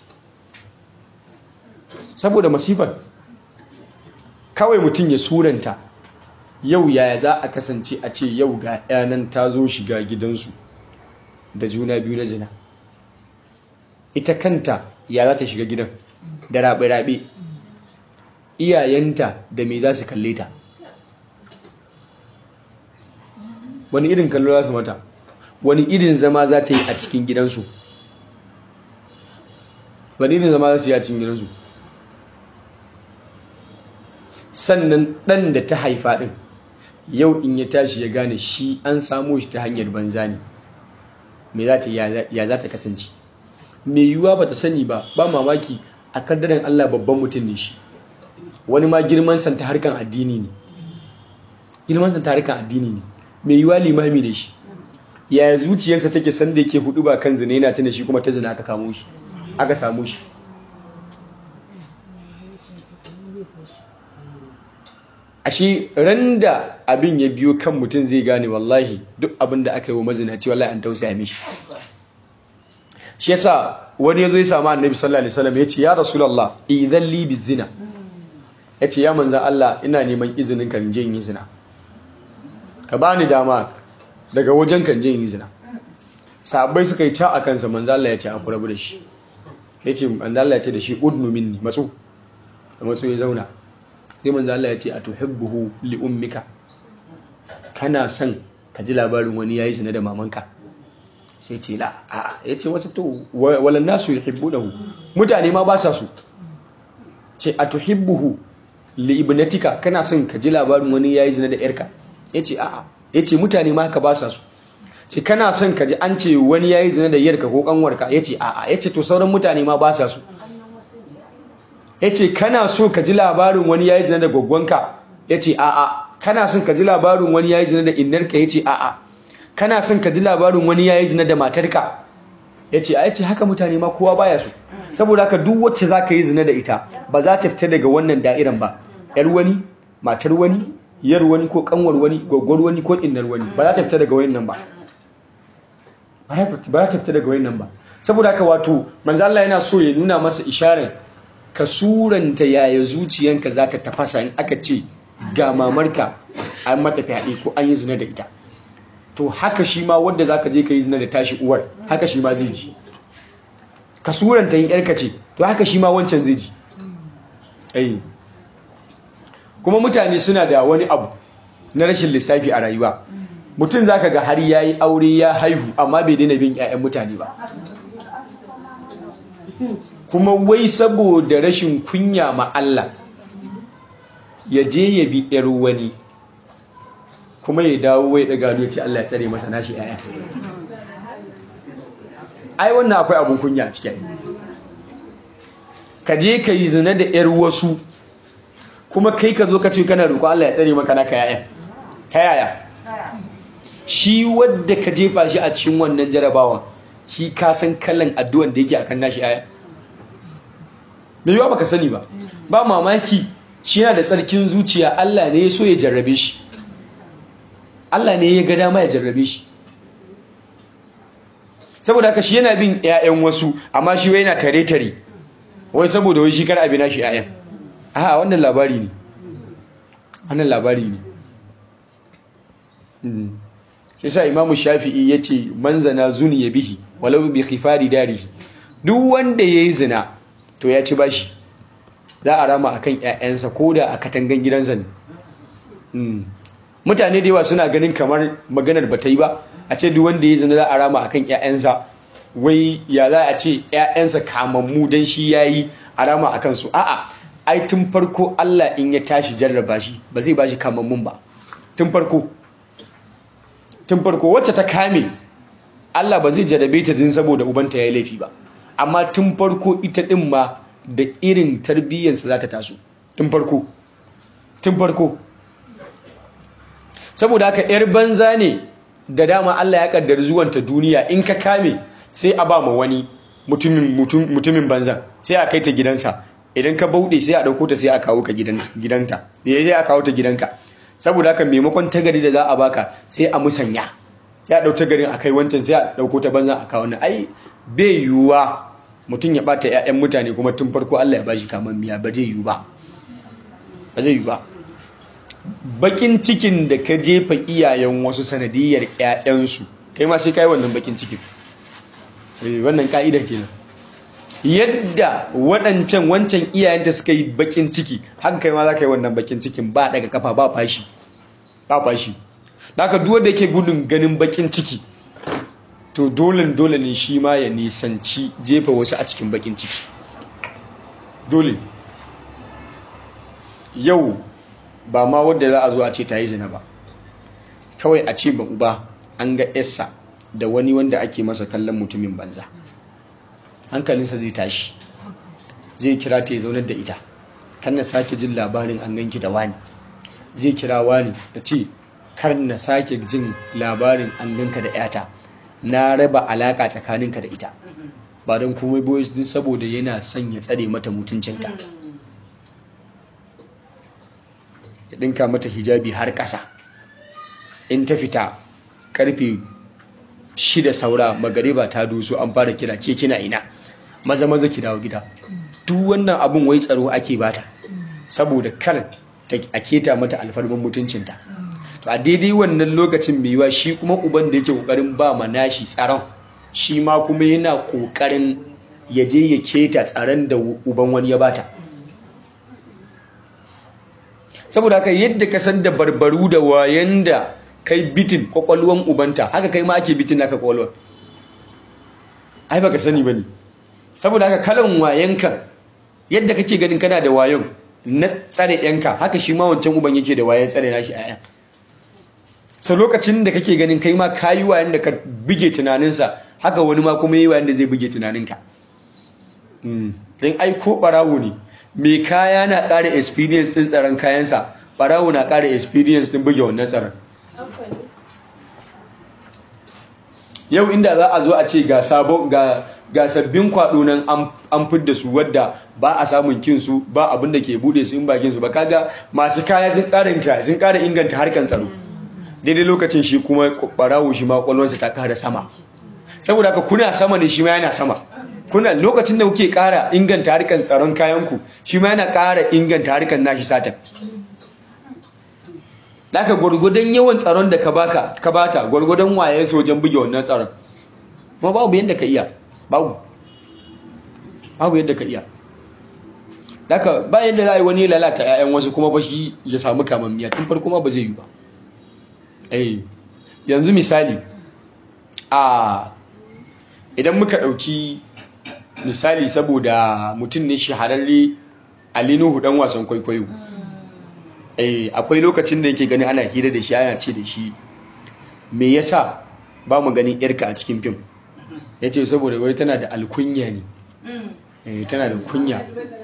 saboda masifar kawai mutum ya suranta yau yaya za a kasance a ce yau ga yanan ta zo shiga gidansu da juna biyu na zina ita kanta ya za ta shiga gidan da rabe-rabe iyayenta da me za su kalle ta wani irin kallo za su mata wani irin zama za ta yi a cikin gidansu wani irin zama za su yi a cikin gidansu sannan ɗan da ta haifa ɗin yau in ya tashi ya gane shi an samo shi ta hanyar banza ne me za ta ya za ta kasance mai yiwuwa ba ta sani ba ba mamaki a kaddaran Allah babban mutum ne shi wani ma girman santa harkan addini ne girman santa harkan addini ne mai yiwuwa limami ne shi yaya zuciyarsa take san da yake hudu ba kan zina yana tana shi kuma ta zina aka kamo shi aka samu shi ashe ran da abin ya biyo kan mutum zai gane wallahi duk abin da aka yi wa mazinaci wallahi an tausaya mishi shi yasa wani yazo ya samu annabi sallallahu alaihi wasallam yace ya rasulullah idan li bizina yace ya manzan Allah ina neman izinin kan je yin zina ka bani dama daga wajen kan je yin zina sahabbai suka yi ca a kansa manzan Allah yace a kurabu da shi yace manzan Allah yace da shi udnu minni matsu da matsu ya zauna sai manzo Allah ya ce a tuhibbuhu li ummika kana son ka ji labarin wani yayi zina da mamanka sai ce la a yace wasu to walan nasu yuhibbunahu mutane ma ba sa su ce a tuhibbuhu li ibnatika kana son ka ji labarin wani yayi zina da yarka yace a a yace mutane ma haka ba sa su ce kana son ka ji an ce wani yayi zina da yarka ko kanwarka yace a a yace to sauran mutane ma ba sa su ya ce kana so ka ji labarin wani ya yi zina da gwaggwanka ya ce a'a kana son ka ji labarin wani ya yi zina da innarka ya ce a'a kana son ka ji labarin wani yayi zina da matarka yace ai ce haka mutane ma kowa baya so saboda haka duk wacce zaka yi zina da ita ba za ta fita daga wannan da'iran ba yar wani matar wani yar wani ko kanwar wani gwaggwar wani ko innar wani ba za ta fita daga wayannan ba ba za ta fita daga wayannan ba saboda haka wato manzo Allah yana so ya nuna masa isharar ka suranta yaya zuciyanka za ta tafasa in aka ce ga mamarka an mata fyaɗe ko an yi zina da ita to haka shi ma wanda za ka je ka yi zina da tashi uwar haka shi ma zai ji ka suranta yin yarka ce to haka shi ma wancan zai ji kuma mutane suna da wani abu na rashin lissafi a rayuwa mutum za ka ga har ya yi aure ya haihu amma bai daina bin 'ya'yan mutane ba kuma wai saboda rashin kunya ma Allah ya je ya bi ‘yar wani kuma ya dawo wai daga ya ce Allah ya tsare masa nashi ‘ya'ya ai wannan akwai abin kunya a cikin ka je ka yi zina da ‘yar wasu kuma kai ka zo ka ce kana roƙo Allah ya tsare maka naka ‘ya'ya ta yaya shi wadda ka jefa shi a cikin wannan jarabawan shi ka san kallon addu'an da yake akan nashi ‘ya'ya mai yiwa baka sani ba ba mamaki shi yana da tsarkin zuciya Allah ne ya so ya jarrabe shi Allah ne ya ga dama ya jarrabe shi saboda haka shi yana bin ƴaƴan wasu amma shi wai yana tare tare wai saboda wai shi kar abina shi ƴaƴan a wannan labari ne wannan labari ne shi sa imamu shafi'i yace manzana zuni ya bihi walau bi khifari darihi duk wanda yayi zina to ya ci bashi za a rama akan ƴaƴansa ko da a katangan gidansa ne mutane da yawa suna ganin kamar maganar ba ta yi ba a ce duk wanda ya zina za a rama akan ƴaƴansa wai ya za a ce ƴaƴansa kamammu dan shi yayi a rama akan su a'a ai tun farko Allah in ya tashi jarraba shi ba zai bashi kamammun ba tun farko tun farko wacce ta kame Allah ba zai jarrabe ta din saboda ubanta yayi laifi ba amma tun farko ita ɗin ma da irin tarbiyyarsa za ta taso tun farko tun farko saboda haka 'yar banza ne da dama Allah ya kaddar zuwanta duniya in ka kame sai a ba ma wani mutumin banza sai a kai ta gidansa idan ka bauɗe sai a ɗauko ta sai a kawo ka gidanta sai a kawo ta gidanka saboda haka maimakon tagari da za a baka sai a musanya sai a ɗau tagarin a kai wancan sai a ɗauko ta banza a kawo na ai bai yiwuwa mutum ya bata 'ya'yan mutane kuma tun farko Allah ya bashi kamar miya ba zai yiwu ba ba zai yiwu ba bakin cikin da ka jefa iyayen wasu sanadiyar 'ya'yansu kai ma sai kai wannan bakin cikin wannan ka'ida kenan yadda waɗancan wancan iyayenta suka yi bakin ciki haka kai ma za ka yi wannan bakin cikin ba daga kafa ba fashi ba fashi da haka duk wanda yake gudun ganin bakin ciki to dole dole ne shi ma ya nisanci jefa wasu a cikin bakin ciki dole yau ba ma wadda za a zo a ce ta yi zina ba kawai a ce ba uba an ga essa da wani wanda ake masa kallon mutumin banza hankalinsa zai tashi zai kira ta ya zaunar da ita kan na sake jin labarin an ganki da wani zai kira wani da ce kar na sake jin labarin an ganka da 'yata na raba alaka tsakaninka da ita ba don komai boys din saboda yana son ya tsare mata mutuncinta ya dinka mata hijabi har ƙasa in ta fita karfe shida saura magariba ta doso an fara kira ke kina ina maza maza ki dawo gida duk wannan abun wai tsaro ake bata saboda kar a keta mata alfarman mutuncinta to a daidai wannan lokacin mai yiwa shi kuma uban da yake kokarin ba ma nashi tsaron shi ma kuma yana kokarin ya je ya keta tsaron da uban wani ya bata saboda haka yadda ka san da barbaru da wayan da kai bitin kwakwalwan ubanta haka kai ma ake bitin naka kwakwalwan ai baka sani bane saboda haka kalan wayanka yadda kake ganin kana da wayon na tsare yanka haka shi ma wancan uban yake da wayan tsare nashi ayan so lokacin da kake ganin kai ma kayi wayan da ka bige tunaninsa haka wani ma kuma yi wayan da zai bige tunaninka don ai ko barawo ne mai kaya na ƙara experience ɗin tsaron kayansa barawo na ƙara experience ɗin buge wannan tsaron yau inda za a zo a ce ga sabon ga ga sabbin kwado nan an fidda su wadda ba a samun kinsu ba abin da ke bude su in bakin su ba kaga masu kaya sun ƙara sun ƙara inganta harkan tsaro daidai lokacin shi kuma barawo shi ma kwallonsa ta ƙara sama saboda haka kuna sama ne shi ma yana sama kuna lokacin da kuke ƙara inganta harkan tsaron kayanku shi ma yana ƙara inganta harkan nashi satan Daka gwargwadon yawan tsaron da ka baka ka bata gwargwadon waye wajen buge wannan tsaron kuma babu yadda ka iya babu babu yadda ka iya Daka ba yadda za a yi wani lalata 'ya'yan wasu kuma ba shi ya samu kamammiya tun farko ma ba zai yi ba eh yanzu misali a idan muka ɗauki misali saboda mutum ne shahararre alinuhu dan wasan kwaikwayo eh akwai lokacin da yake gani ana hira da shi ana ce da shi me yasa ba mu ganin yarka a cikin fim yace saboda wai tana da alkunya ne eh tana da kunya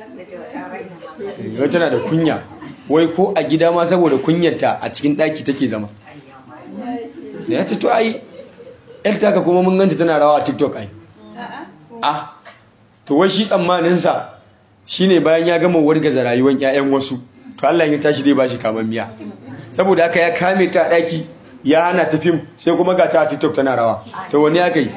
wai tana da kunya wai ko a gida ma saboda kunyarta a cikin daki take zama da ya ce to ai yar taka kuma mun ganta tana rawa a tiktok ai ah to wai shi tsammaninsa shine bayan ya gama wargaza rayuwar 'ya'yan wasu to Allah ya tashi dai bashi kaman miya saboda haka ya kame ta daki ya hana ta fim sai kuma ga ta a TikTok tana rawa to wani ya kai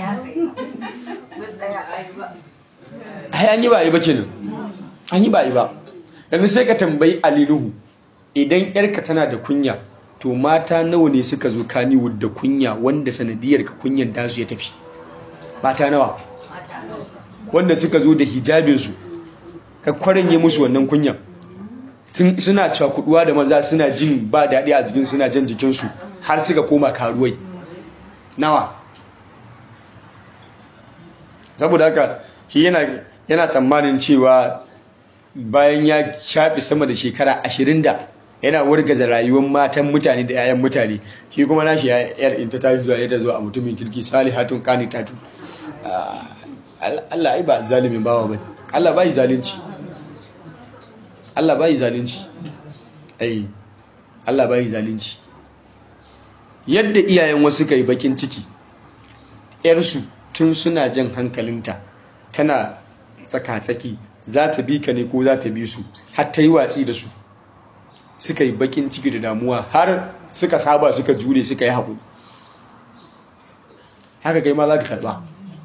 ai an yi ba yi ba kenan an yi ba yi ba yanzu sai ka tambayi Alinuhu idan yarka tana da kunya to mata nawa ne suka zo Kannywood da kunya wanda sanadiyar ka kunyan dasu ya tafi mata nawa wanda suka zo da hijabinsu ka kwaranye musu wannan kunyan suna cakuduwa da maza suna jin ba daɗi a jikin suna jan jikinsu har suka koma karuwai nawa saboda haka shi yana tsammanin cewa bayan ya shafi sama da shekara ashirin da yana wargaza rayuwar matan mutane da 'ya'yan mutane shi kuma nashi yar in ta tafi zuwa yadda zuwa a mutumin kirki salihatun qanitatu Allah ai ba zalimin bawa bane Allah bai zalunci Allah bai zalunci ai Allah bai zalunci yadda iyayen wasu kai bakin ciki yarsu tun suna jan hankalinta tana tsaka-tsaki za ta bi ka ne ko za ta bi su har ta yi watsi da su suka yi bakin ciki da damuwa har suka saba suka jure suka yi haƙuri haka kai ma za ka karɓa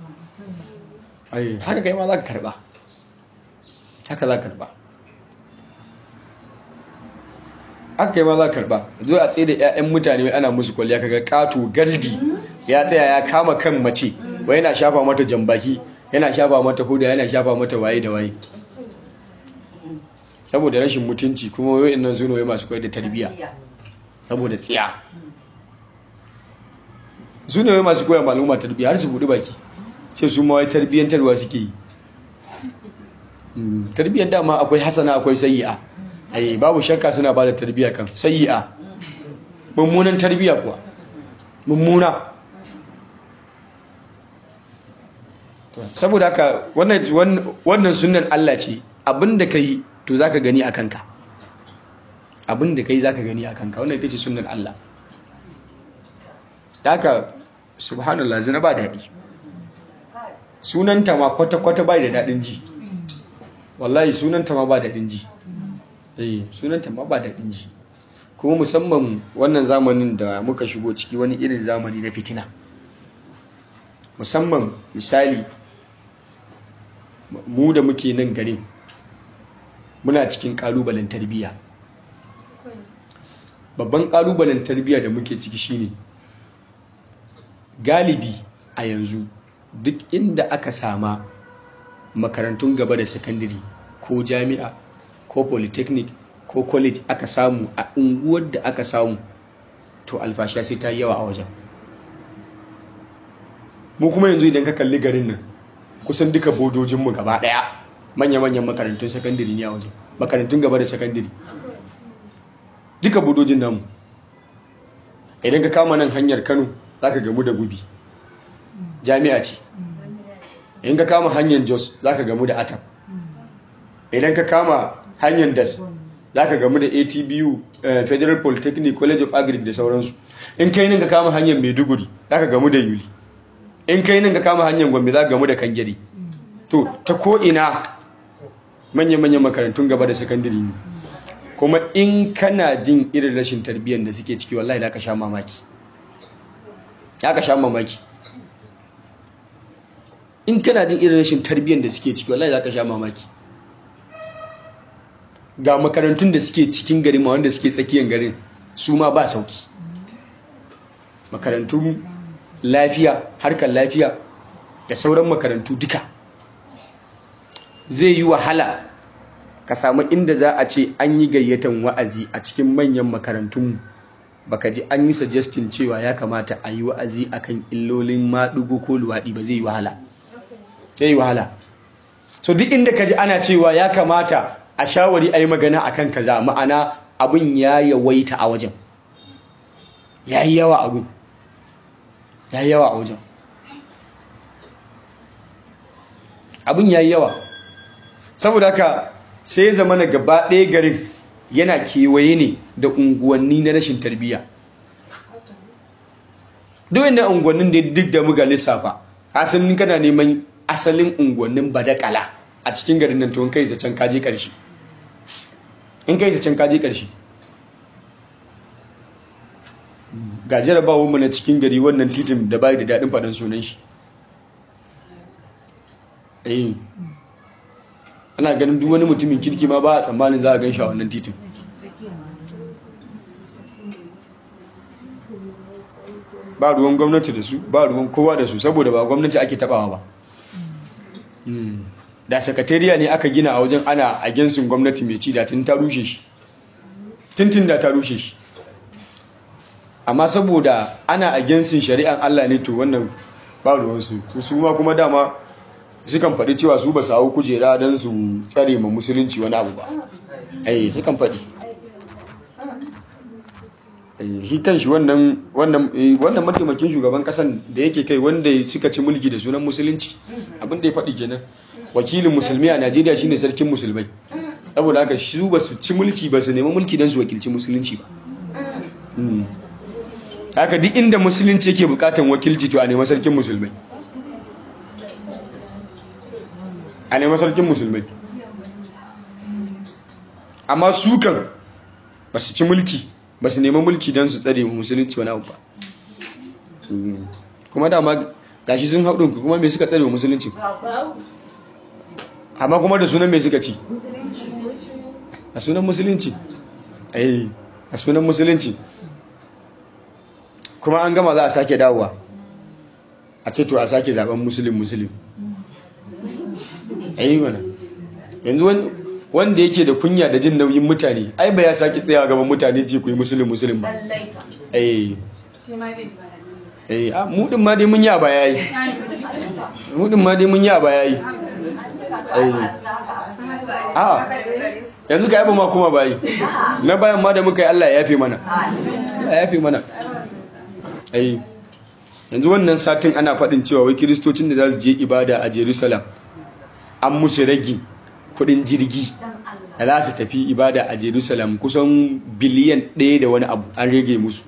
haka kai ma za ka karɓa haka za ka karɓa haka kai ma za ka karɓa zo a tsaye da 'ya'yan mutane ana musu kwalliya kaga ƙato gardi ya tsaya ya kama kan mace wai yana shafa mata jambaki yana shafa mata huda yana shafa mata waye da waye saboda rashin mutunci kuma wayoyin nan su ne masu koyar da tarbiyya saboda tsiya su ne masu koyar maluma tarbiyya har su buɗi baki sai su ma wai tarbiyyantarwa suke yi tarbiyyar dama akwai hasana akwai sayi'a ai babu shakka suna ba da tarbiyya kan sayi'a mummunan tarbiyya kuwa mummuna saboda haka wannan sunan Allah ce abinda ka yi to za ka gani a kanka abinda ka yi za ka gani a kanka wannan ita ce sunan Allah da haka subhanallah zina ba daɗi sunanta ma kwata-kwata ba da daɗin ji wallahi sunanta ma ba daɗin ji eh sunanta ma ba daɗin ji kuma musamman wannan zamanin da muka shigo ciki wani irin zamani na fitina musamman misali mu da muke nan garin muna cikin kalubalen tarbiyya babban kalubalen tarbiyya da muke ciki shine galibi a yanzu duk inda aka sama makarantun gaba da sakandare ko jami'a ko polytechnic ko college aka samu a unguwar da aka samu to alfashiya sai ta yi yawa a wajen mu kuma yanzu idan ka kalli garin nan kusan duka bodojinmu gaba daya manya-manyan makarantun sakandare ne a wajen makarantun gaba da sakandare duka bodojin namu idan ka kama nan hanyar kano za ka gamu da gubi jami'a ce idan ka kama hanyar jos za ka gamu da atam idan ka kama hanyar das za ka gamu da atbu federal polytechnic college of agric da sauransu in kai nan ka kama hanyar maiduguri za ka gamu da yuli in kai nan ka kama hanyar gombe za ka gamu da kangiri to ta ko'ina manya-manyan makarantun gaba da sakandiri ne kuma in kana jin irin rashin tarbiyyar da suke ciki wallahi da ka sha mamaki ya ka sha mamaki in kana jin irin rashin tarbiyyar da suke ciki wallahi za ka sha mamaki ga makarantun da suke cikin gari ma wanda suke tsakiyar garin su ma ba sauki makarantun lafiya harkar lafiya da sauran makarantu duka zai yi wahala ka samu inda za a ce an yi gayyatan wa'azi a cikin manyan makarantun baka ji an yi suggesting cewa ya kamata a yi wa'azi akan illolin maɗugo ko luwaɗi ba zai yi wahala zai yi wahala so duk inda ka ji ana cewa ya kamata a shawari a yi magana akan kaza ma'ana abin ya yawaita a wajen ya yi yawa abin ya yi yawa a wajen abin ya yi yawa saboda haka sai zama na gaba ɗaya garin yana kewaye ne da unguwanni na rashin tarbiyya duk na unguwannin da duk da muga lissafa asalin kana neman asalin unguwannin badakala a cikin garin nan to in kai zancen kaje ƙarshe in kai zancen kaje ƙarshe ga jarabawar mu na cikin gari wannan titin da bai da daɗin faɗin sunan shi eh ana ganin duk wani mutumin kirki ma ba a tsammanin za a gan shi a wannan titin ba ruwan gwamnati da su ba ruwan kowa da su saboda ba gwamnati ake tabawa ba da sakatariya ne aka gina a wajen ana a gensin gwamnati mai ci da tun ta rushe shi tintin da ta rushe shi amma saboda ana a gensin shari'an Allah ne to wannan ba ruwansu su ma kuma dama sukan faɗi cewa su ba su hau kujera don su tsare ma musulunci wani abu ba ai sukan faɗi shi kan shi wannan mataimakin shugaban kasan da yake kai wanda suka ci mulki da sunan musulunci abin da ya faɗi kenan wakilin musulmi a najeriya shine sarkin musulmai saboda haka su ba su ci mulki ba su nemi mulki don su wakilci musulunci ba haka duk inda musulunci yake bukatan wakilci to a nema sarkin musulmai a nema sarkin musulmai amma su kan ba su ci mulki ba su nema mulki don su tsare musulunci wani abu ba kuma dama gashi sun haɗin kuma me suka tsare musulunci amma kuma da sunan me suka ci a sunan musulunci ai a sunan musulunci kuma an gama za a sake dawowa a ce to a sake zaben musulun musulun ai mana yanzu wanda yake da kunya da jin nauyin mutane ai ba ya sake tsaya gaban mutane ce ku yi musulun musulun ba ai ai a mudin ma dai mun yi a baya yi mudin ma dai mun yi a baya yi ai a yanzu ka yaba ma kuma bayi na bayan ma da muka yi Allah ya yafe mana Allah ya yafe mana ai yanzu wannan satin ana faɗin cewa wai kiristocin da za su je ibada a Jerusalem an musu ragi kudin jirgi da za su tafi ibada a Jerusalem kusan biliyan ɗaya da wani abu an rage musu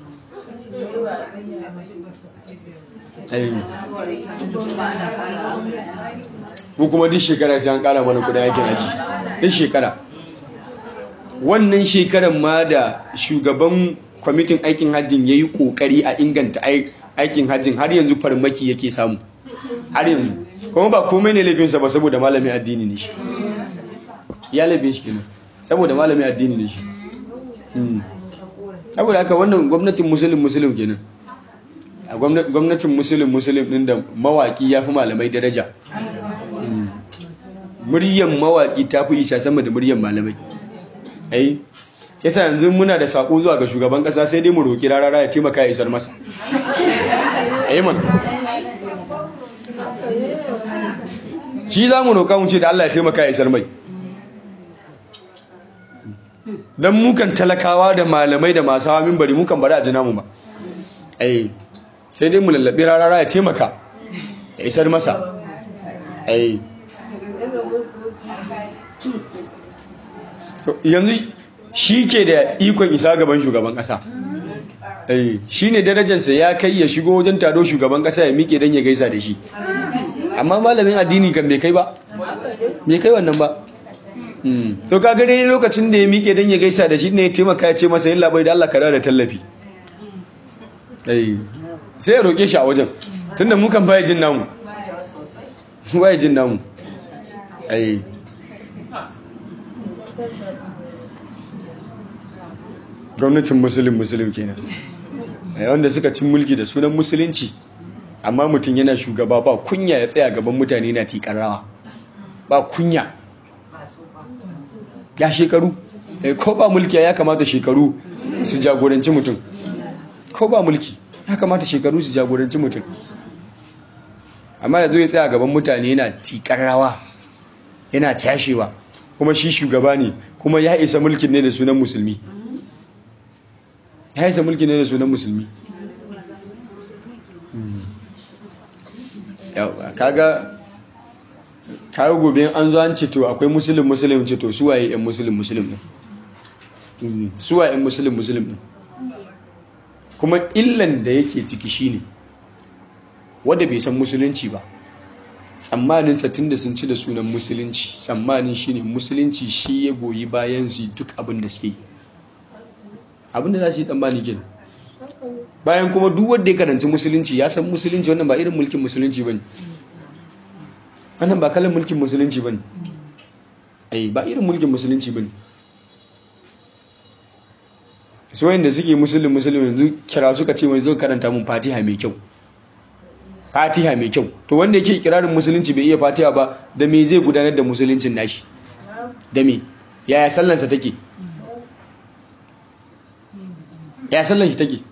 mu kuma duk shekara sai an kara mana kudin aikin aji duk shekara wannan shekaran ma da shugaban kwamitin aikin hajjin ya yi kokari a inganta aikin hajjin har yanzu farmaki yake samu har yanzu kuma ba komai ne laifinsa ba saboda malamin addini ne shi ya laifin shi kenan saboda malamin addini ne shi saboda haka wannan gwamnatin musulun musulun kenan a gwamnatin musulun musulun din da mawaki ya fi malamai daraja muryan mawaki ta fi isa sama da muryan malamai ai sai sa yanzu muna da sako zuwa ga shugaban kasa sai dai mu roki rarara ya taimaka ya isar masa ai man shi za mu roƙa mu ce da Allah ya taimaka ya isar mai don mukan talakawa da malamai da masu hawa mimbari mukan bari a jina mu ba ai sai dai mu lallabi rarara ya taimaka ya isar masa ai yanzu shi ke da ikon isa gaban shugaban ƙasa shi ne darajarsa ya kai ya shigo wajen taro shugaban kasa ya miƙe don ya gaisa da shi amma malamin addini kan bai kai ba bai kai wannan ba to ka gani lokacin da ya miƙe don ya gaisa da shi ne ya taimaka ya ce masa yin labai da Allah ka da tallafi sai ya roƙe shi a wajen tunda mu kan baya jin namu baya jin namu ai gwamnatin musulun musulun kenan wanda suka cin mulki da sunan musulunci amma mutum yana shugaba ba kunya ya tsaya gaban mutane na tikar rawa ba kunya ya shekaru ko ba mulki ya kamata shekaru su jagoranci mutum ko ba mulki ya kamata shekaru su jagoranci mutum amma yanzu ya tsaya gaban mutane yana tikar rawa yana tashewa kuma shi shugaba ne kuma ya isa mulkin ne da sunan musulmi ya isa mulkin ne da sunan musulmi kaga kawo gobe an zo an ce to akwai musulun musulun ce to suwaye yan musulun musulun din suwaye yan musulun musulun din kuma illan da yake ciki shine wanda bai san musulunci ba tsammanin satin da sun ci da sunan musulunci tsammanin shine musulunci shi ya goyi bayan su duk abin da suke yi abin da za su yi tsammani gina bayan kuma duk wanda ya karanci musulunci ya san musulunci wannan ba irin mulkin musulunci ba ne wannan ba kalan mulkin musulunci ba ne ai ba irin mulkin musulunci ba ne su wayanda suke musulun musulun yanzu kira suka ce mai zo karanta mun fatiha mai kyau fatiha mai kyau to wanda yake kirarin musulunci bai iya fatiha ba da me zai gudanar da musuluncin nashi da me yaya sallansa take yaya sallan shi take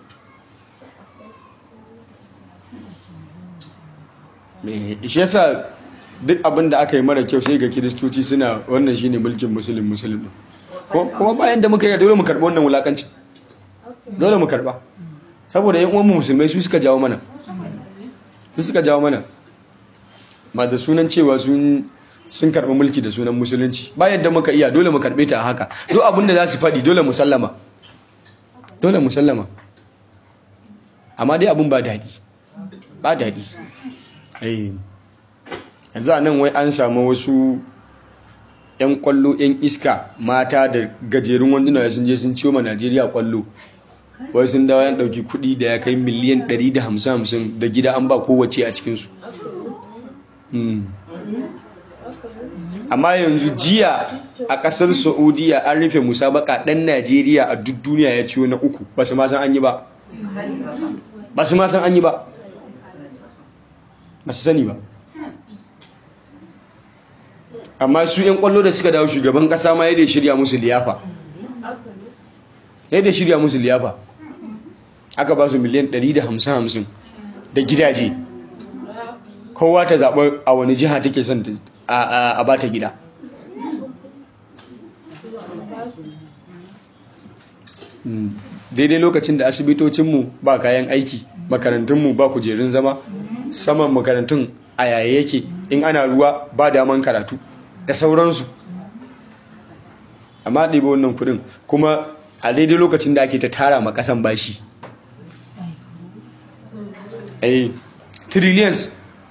shi yasa duk abin da aka yi mara kyau sai ga kiristoci suna wannan shine mulkin musulun musulun kuma bayan da muka yi dole mu karɓi wannan wulakanci dole mu karɓa saboda yan uwanmu musulmai su suka jawo mana su suka jawo mana ba da sunan cewa sun sun karɓi mulki da sunan musulunci ba yadda muka iya dole mu karɓe ta haka duk abin da za su faɗi dole mu sallama dole mu sallama amma dai abin ba daɗi ba daɗi yanzu a nan wai an samu wasu 'yan kwallo 'yan iska mata da gajerun wanduna sun je sun ciwo ma najeriya kwallo wai sun dawo yan ɗauki kuɗi da ya kai miliyan 150 da gida an ba kowace a cikinsu amma yanzu jiya a ƙasar saudiya an rufe musabaka ɗan najeriya a duk duniya ya ciwo na uku ba su ma san an yi ba ba su ma san an yi ba ba su sani ba amma su 'yan kwallo da suka dawo shugaban kasa ma yadda shirya musu liyafa yadda shirya musu liyafa aka ba su miliyan 150 da gidaje kowa ta zaɓa a wani jiha take son a ba ta gida daidai lokacin da asibitocinmu ba kayan aiki makarantunmu ba kujerun zama saman makarantun a yaya yake in ana ruwa ba daman karatu da sauransu amma ɗiba wannan kudin kuma a daidai lokacin da ake ta tara ma ƙasan bashi a trillions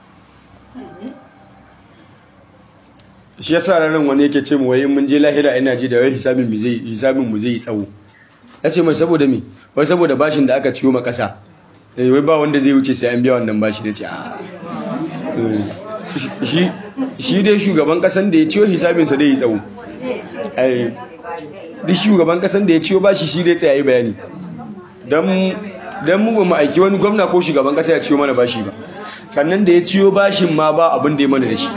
shi ya sa ranar wani yake ce mu wayin mun je lahira ina ji da wai hisabin mu zai yi tsawo ya ce mai saboda mi wai saboda bashin da aka ciwo ma ƙasa wai ba wanda zai wuce sai an biya wannan bashi da ce shi dai shugaban kasan da ya ciyo hisabinsa dai yi tsawo duk shugaban kasan da ya ciyo bashi shi dai tsayayi bayani don mu ba mu aiki wani gwamna ko shugaban kasa ya ciyo mana bashi ba sannan da ya ciyo bashin ma ba abin da ya mana da shi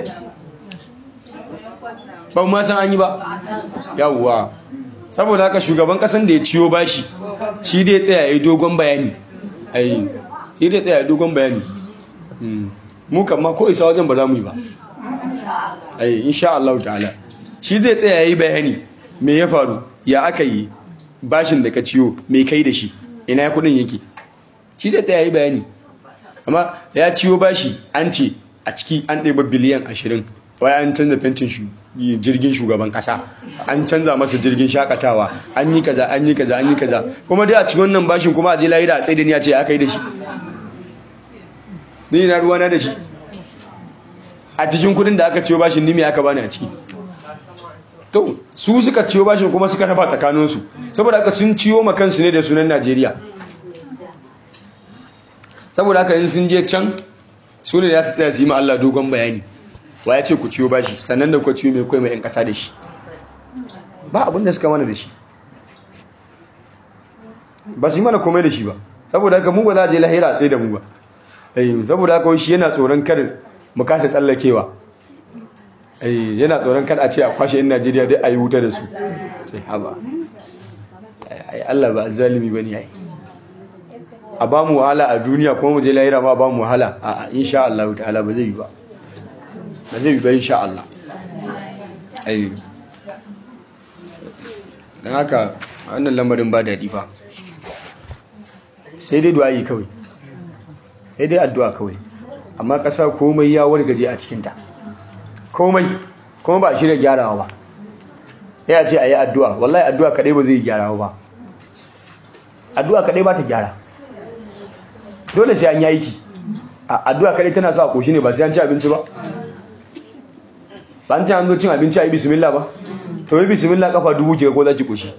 ba ma san an yi ba yawwa saboda haka shugaban kasan da ya ciyo bashi shi dai tsayayi dogon bayani ai shi dai tsayayi dogon bayani mu kama ko isa wajen ba za mu yi ba ai insha Allah ta'ala shi zai tsaya yayi bayani me ya faru ya aka yi bashin da ka ciyo me kai da shi ina ya kudin yake shi zai tsaya yayi bayani amma ya ciyo bashi an ce a ciki an ɗeba biliyan ashirin wai an canza fentin jirgin shugaban kasa an canza masa jirgin shakatawa an yi kaza an yi kaza an yi kaza kuma dai a cikin wannan bashin kuma a je lahira a tsaye da ni a ce aka yi da shi ni na ruwana da shi a cikin kudin da aka ciyo bashin ni me aka bani a ciki to su suka ciyo bashin kuma suka raba tsakaninsu saboda haka sun ciyo ma kansu ne da sunan Najeriya saboda haka in sun je can su ne za su tsaya su yi ma Allah dogon bayani wa ya ce ku ciyo bashi sannan da ku ciyo mai kai mai yan kasa da shi ba abin da suka mana da shi ba su yi mana komai da shi ba saboda haka mu ba za a je lahira a tsaye da mu ba saboda haka shi yana tsoron kar mu kasa tsallakewa yana tsoron kar a ce a kwashe yan Najeriya dai a yi wuta da su sai haba ai Allah ba zalimi bane ai a ba mu wahala a duniya kuma mu je lahira ma ba mu wahala a insha Allah ta'ala ba zai yi ba ba zai yi ba insha Allah ai dan haka wannan lamarin ba daɗi fa sai dai du'a kawai sai dai addu'a kawai amma ƙasa komai ya wargaje a cikinta komai kuma ba shi da gyarawa ba ya ce a yi addu'a wallahi addu'a kaɗai ba zai gyarawa ba addu'a kaɗai ba ta gyara dole sai an yi aiki addu'a kaɗai tana sa a ƙoshi ne ba sai an ci abinci ba ba an ci an zo cin abinci a yi bismillah ba to yi bismillah kafa dubu ke ko za ki ƙoshi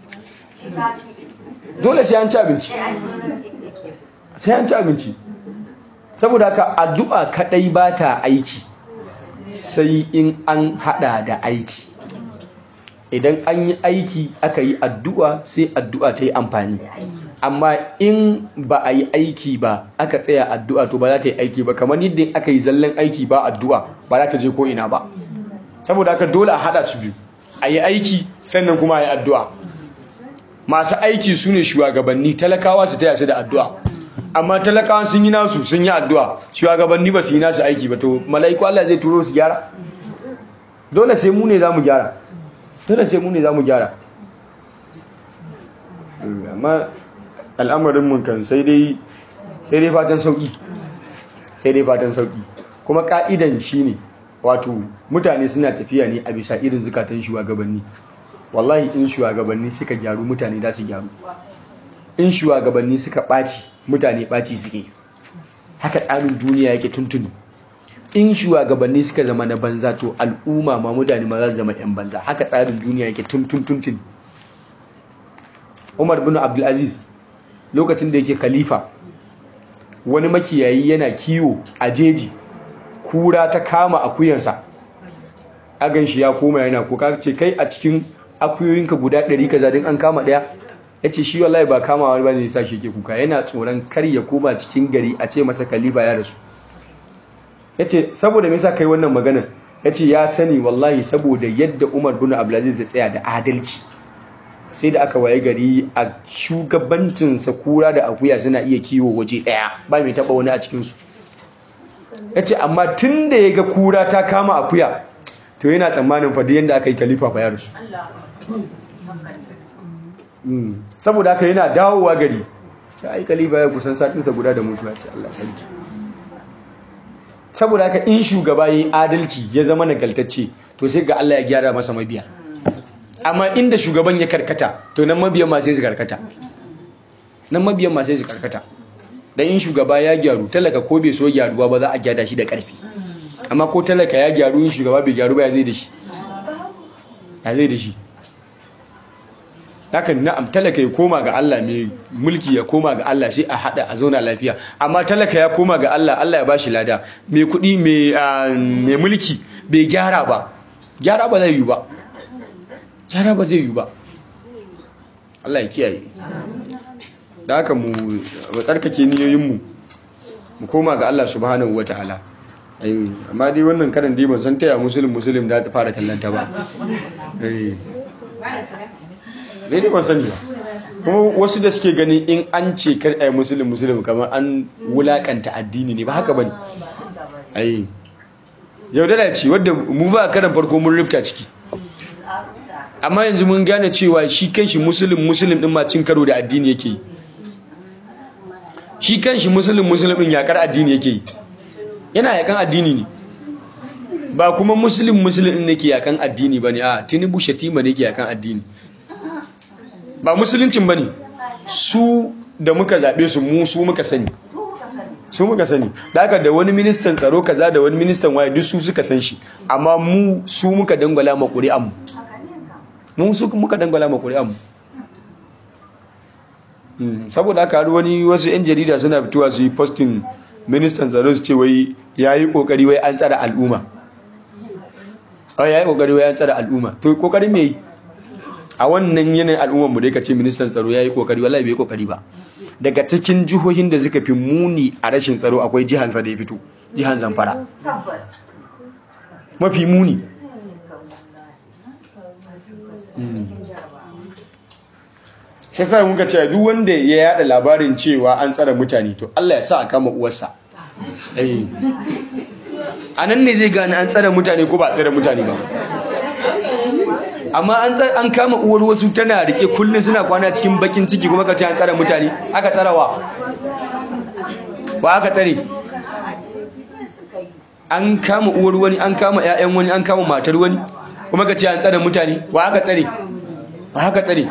dole sai an ci abinci sai an ci abinci saboda haka addu'a kadai ba ta aiki sai in an hada da aiki idan an yi aiki aka yi addu'a sai addu'a ta yi amfani amma in ba a yi aiki ba aka tsaya addu'a to ba za ta yi aiki ba kamar yadda aka yi zallan aiki ba addu'a ba za ta je ko ina ba saboda haka dole a hada su biyu a yi aiki sannan kuma a yi addu'a masu aiki su ne shugabanni talakawa su taya su da addu'a amma talakawa sun yi nasu sun yi addu'a shugabanni ba su yi nasu aiki ba to mala'iku Allah zai turo su gyara dole sai mu ne za mu gyara dole sai mu ne za mu gyara amma al'amarin mun kan sai dai sai dai fatan sauki sai dai fatan sauki kuma ka'idan shine wato mutane suna tafiya ne a bisa irin zukatan shugabanni wallahi in shugabanni suka gyaru mutane da su gyaru in shugabanni suka ɓaci mutane ɓaci suke haka tsarin duniya yake tuntuni in shugabanni suka zama na banza to al'umma ma mutane ma za su zama 'yan banza haka tsarin duniya yake tuntun tuntuni umar bin abdulaziz lokacin da yake khalifa wani makiyayi yana kiwo a jeji kura ta kama akuyansa agan shi ya koma yana kuka ce kai a cikin akuyoyinka guda ɗari kaza din an kama ɗaya ya ce shi wallahi ba kamawa ba ne sa shi ke kuka yana tsoron kar ya koma cikin gari a ce masa kalifa ya rasu ya ce saboda me yasa kai wannan maganar ya ce ya sani wallahi saboda yadda umar bin abdulaziz ya tsaya da adalci sai da aka waye gari a shugabancinsa kura da akuya suna iya kiwo waje ɗaya ba mai taɓa wani a cikinsu ya ce amma tun da ya ga kura ta kama akuya to yana tsammanin fa yadda aka yi kalifa fa ya rasu saboda haka yana dawowa gari ce ai kalifa ya kusan satinsa guda da mutuwa ce Allah sarki saboda haka in shugaba yi adalci ya zama nagaltacce to sai ga Allah ya gyara masa mabiya amma inda shugaban ya karkata to nan mabiyan ma sai su karkata nan mabiyan ma sai su karkata dan in shugaba ya gyaru talaka ko bai so gyaruwa ba za a gyara shi da karfi amma ko talaka ya gyaru in shugaba bai gyaru ba ya zai da shi ya zai da shi hakan na'am talaka ya koma ga Allah mai mulki ya koma ga Allah sai a hada a zauna lafiya amma talaka ya koma ga Allah Allah ya bashi lada mai kudi mai mulki bai gyara ba gyara ba zai yi ba gyara ba zai yi ba Allah ya kiyaye da haka mu tsarkake niyoyinmu mu koma ga Allah subhanahu wataala amma dai wannan karan dai ban san taya musulun musulun da ta fara tallanta ba ne dai ban sani ba kuma wasu da suke gani in an ce kar ai musulun musulun kamar an wulakanta addini ne ba haka bane ai yau da ce wadda mu ba karan farko mun rufta ciki amma yanzu mun gane cewa shi kanshi musulun musulun din ma cin karo da addini yake yi shi kanshi musulun musulun din yakar addini yake yi yana yakan addini ne ba kuma musulun musulun ne ke yakan addini ba ne a tinubu shatima ne ke yakan addini ba musuluncin ba ne su da muka zaɓe su mu su muka sani su muka sani da haka da wani ministan tsaro kaza da wani ministan waye duk su suka san shi amma mu su muka dangwala ma ƙuri'an mu mu su muka dangwala ma ƙuri'an mu saboda haka har wani wasu 'yan jarida suna fitowa su yi postin ministan tsaro su ce wai ya yi ƙoƙari wai an tsara al'umma ya yi ƙoƙari wai an tsara al'umma to ƙoƙari me yi a wannan yanayin al'ummar mu dai ka ce ministan tsaro ya yi ƙoƙari wallahi bai ƙoƙari ba daga cikin jihohin da suka fi muni a rashin tsaro akwai jihansa da ya fito jihan zamfara mafi muni sai sai muka ce duk wanda ya yada labarin cewa an tsara mutane to Allah ya sa a kama uwarsa eh a nan ne zai gane an tsara mutane ko ba tsara mutane ba amma an kama uwar wasu tana rike kullum suna kwana cikin bakin ciki kuma ka ce an tsara mutane aka tsara wa ba aka tsare an kama uwar wani an kama 'ya'yan wani an kama matar wani kuma ka ce an tsara mutane ba aka tsare ba aka tsare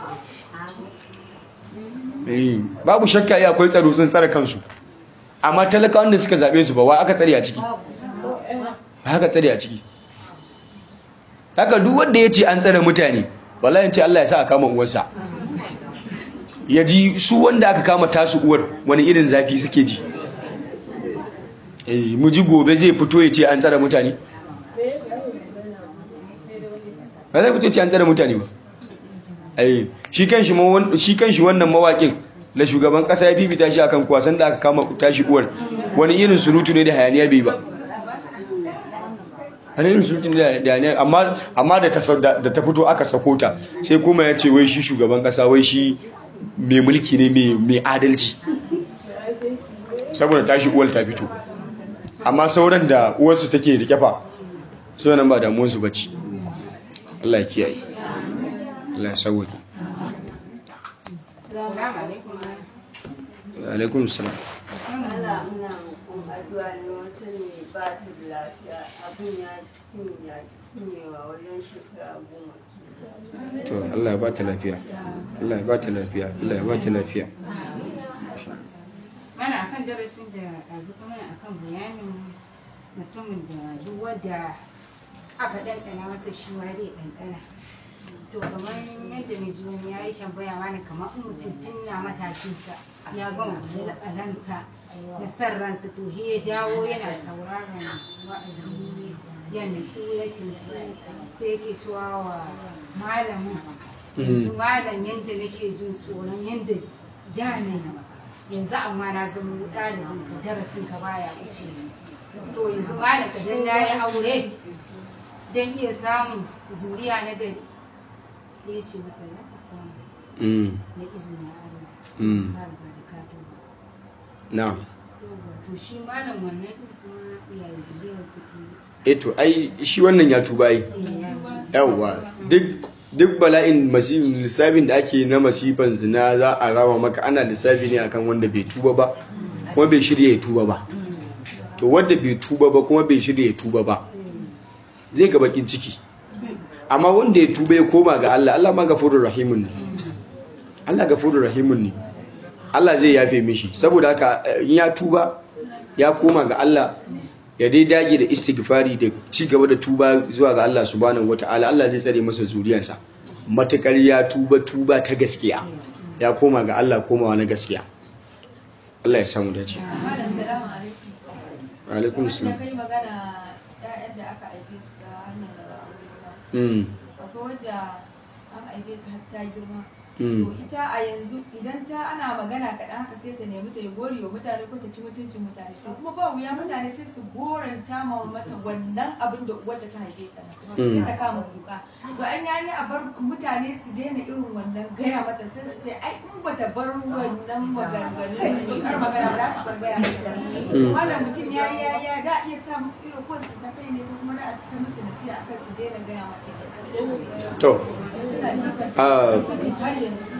babu shakka ya akwai tsaro sun tsara kansu amma talakawan da suka zaɓe su ba wa aka tsare a ciki ba aka tsare a ciki haka duk wanda ya ce an tsare mutane wallahi ce Allah ya sa a kama uwarsa ya ji su wanda aka kama tasu uwar wani irin zafi suke ji eh mu ji gobe zai fito ya ce an tsare mutane ba zai fito ya ce an tsare mutane ba ai shi kanshi shi kanshi wannan mawakin da shugaban kasa ya bibita shi akan kwasan da aka kama tashi uwar wani irin surutu ne da hayaniya bai ba hannun sultun da ne amma da ta fito aka sako ta sai kuma ya ce wai shi shugaban kasa wai shi mai mulki ne mai adalci saboda tashi uwar ta fito amma sauran da uwarsu take rike fa so nan ba damuwarsu bace Allah ya kiyaye Allah ya sauwake alaikum salam addu'a ne wata ne ba ta da lafiya abin ya ya cinyewa wajen shekara goma to Allah ya ba ta lafiya Allah ya ba ta lafiya Allah ya ba ta lafiya mana akan darasin da ɗazu kuma akan bayanin mutumin da duk wadda aka ɗanɗana masa shi ma zai ɗanɗana to kamar yadda na ji wani ya yi tambaya mana kamar in mutum tun na matashinsa ya gama ransa da san ransa to he ya dawo yana sauraron wa'azi ya nutsu ya kinsu sai yake cewa wa malamin yanzu malam yadda nake jin tsoron yadda da ne yanzu amma na zama ɗalibin ka darasin ka baya wuce to yanzu malam ka dan na yi aure don iya samun zuriya na gari sai ya ce masa ya ka samu na izinin Allah ba ba da ka tuba na to shi malam wannan din kuma iyaye zuriyar suke eto ai shi wannan ya tuba yi yawwa duk duk bala'in masifin lissafin da ake na masifan zina za a rama maka ana lissafi ne akan wanda bai tuba ba kuma bai shirya ya tuba ba to wanda bai tuba ba kuma bai shirya ya tuba ba zai ga bakin ciki amma wanda ya tuba ya koma ga Allah Allah ma gafurur rahimun ne Allah gafurur rahimun ne Allah zai yafe mishi saboda haka in ya tuba ya koma ga Allah ya dai dage da istighfari da ci gaba da tuba zuwa ga Allah subhanahu wataala Allah zai tsare masa zuriyarsa matakar ya tuba tuba ta gaskiya ya koma ga Allah komawa na gaskiya Allah ya samu dace Malam salamu alaikum. wa alaikum Da salam kai magana ƴaƴan da aka haife su ta hanyar da ba aure ba. mm Akwai wadda an haife ta har ta girma. Mm. To ita a yanzu idan ta ana magana kaɗan haka sai ta nemi ta yi gori wa mutane ko ta ci mutuncin mutane. To kuma ba wuya mutane sai su goranta ma mata wannan abin da uwarta ta haife ta. Mm. Sai ta kama kuka. To an yi a bar mutane su daina irin wannan gaya mata sai su ce ai in bata bar wannan maganganun kar magana ba za su bar gaya mata. Wannan mutum ya yi ya ya da iya sa musu irin ko su ta kai ne ko kuma da ta musu nasiha akan su daina gaya mata. to Suna jikan ah, har yanzu.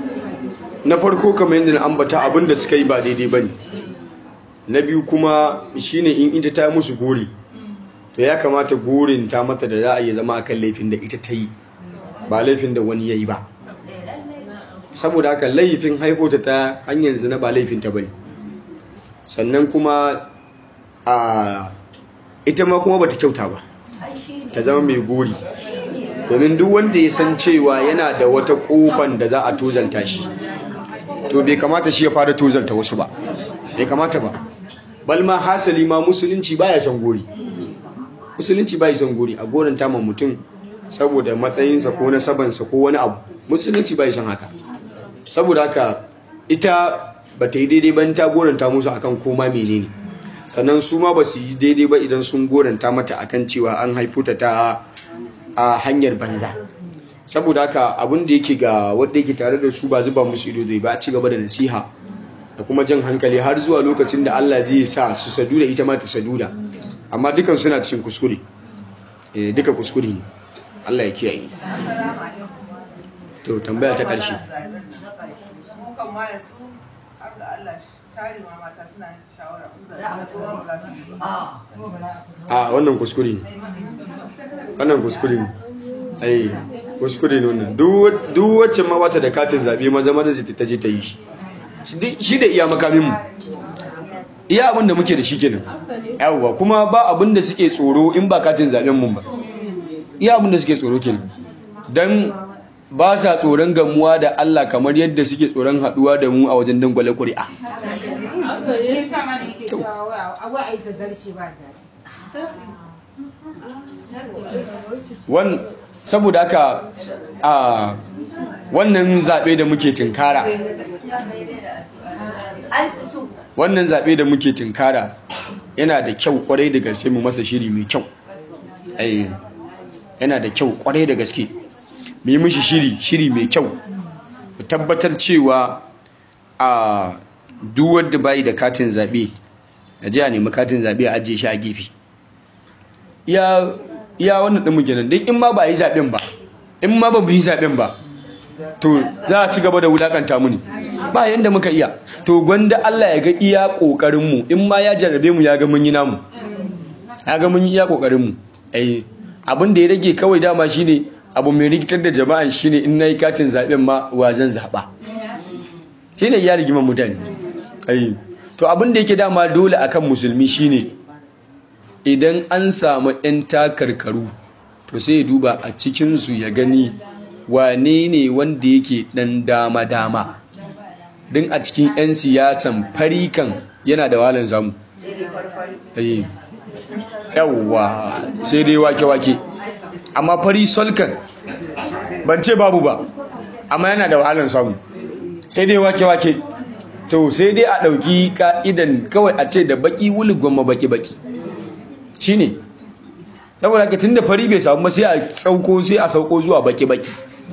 na farko kamar yadda na ambata abin da suka yi ba daidai ba ne na biyu kuma shine in ita ta musu gori to ya kamata gurin ta mata da za a yi zama akan laifin da ita ta yi ba laifin da wani ya yi ba saboda haka laifin haifota ta hanyar zina ba laifin ta bane sannan kuma a ita ma kuma bata kyauta ba ta zama mai gori domin duk wanda ya san cewa yana da wata kofan da za a tozalta shi to bai kamata shi ya fara tozalta wasu ba bai kamata ba balma hasali ma musulunci baya son gori musulunci baya son gori a gorin ma mutum saboda matsayinsa ko nasabansa ko wani abu musulunci baya son haka saboda haka ita ba ta yi daidai ba ta goranta musu akan koma menene sannan su ma ba su yi daidai ba idan sun goranta mata akan cewa an haifo ta ta a hanyar banza saboda haka abin da yake ga wanda yake tare da su ba zuba musu ido zai ba ci gaba da nasiha da kuma jan hankali har zuwa lokacin da Allah zai sa su sadu da ita ma ta sadu da amma dukan suna cikin kuskure eh duka kuskure ne Allah ya kiyaye to tambaya ta ƙarshe mukan ma yanzu har ga Allah tare ma mata suna shawara in za su yi ba a wannan kuskure ne wannan kuskure ne ai kuskure ne wannan duk wacce ma bata da katin zabe maza maza su ta je ta yi shi shi da iya makamin mu iya abin da muke da shi kenan yawwa kuma ba abin da suke tsoro in ba katin zaben mun ba iya abin da suke tsoro kenan dan ba sa tsoron gamuwa da Allah kamar yadda suke tsoron haduwa da mu a wajen dangwale ƙuri'a ya sa ma da yake cewa wa a yi zazzarci ba wan saboda haka a wannan zaɓe da muke tinkara wannan zaɓe da muke tinkara yana da kyau kwarai da gaske mu masa shiri mai kyau ai yana da kyau kwarai da gaske mu yi mishi shiri shiri mai kyau mu tabbatar cewa a duk wanda bai da katin zaɓe a ji a nemi katin zaɓe a ajiye shi a gefe iya iya wannan ɗin muke nan don in ma ba yi zaɓen ba in ma ba yi zaɓen ba to za a ci gaba da wulakanta mu ne ba yanda muka iya to gwanda Allah ya ga iya ƙoƙarin mu in ma ya jarrabe mu ya ga mun yi namu ya ga mun yi iya ƙoƙarin mu ai abin da ya rage kawai dama shine abu mai rikitar da jama'an shine in nayi katin zaɓen ma wa zan zaɓa shine ya rigiman mutane ai to abin da yake dama dole akan musulmi shine idan an samu 'yan takarkaru to sai ya duba a cikinsu ya gani wane ne wanda yake ɗan dama-dama don a cikin 'yan siyasan farikan yana da walan zamu yawwa sai dai wake-wake amma fari solkan ban ce babu ba amma yana da wahalan samu sai dai wake-wake to sai dai a ɗauki ka'idan kawai a ce da baki wuli gwamma baki-baki shi ne saboda haka tun da fari bai samu ba sai a sauko sai a sauko zuwa baki-baki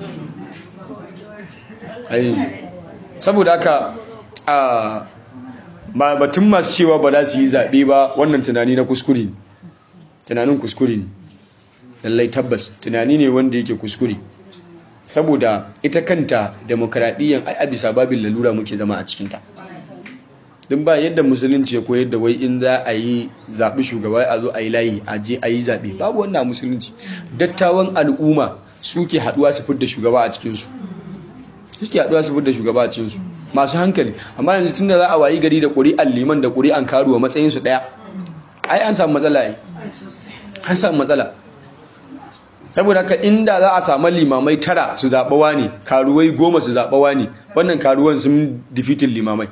saboda haka a batun masu cewa ba za su yi zaɓe ba wannan tunani na kuskure tunanin kuskure ne lallai tabbas tunani ne wanda yake kuskure saboda ita kanta demokradiyyar ai a bisa babin lalura muke zama a cikinta din ba yadda musulunci ya koyar da wai in za a yi zaɓi shugaba a zo a yi layi a je a yi zaɓe babu wannan musulunci dattawan al'umma suke haɗuwa su fidda shugaba a cikinsu suke haɗuwa su fidda shugaba a cikinsu masu hankali amma yanzu tun da za a wayi gari da ƙuri'an liman da ƙuri'an karuwa matsayinsu ɗaya ai an samu matsala ai an samu matsala saboda haka inda za a samu limamai tara su zaɓawa ne karuwai goma su zaɓawa ne wannan karuwan sun difitin limamai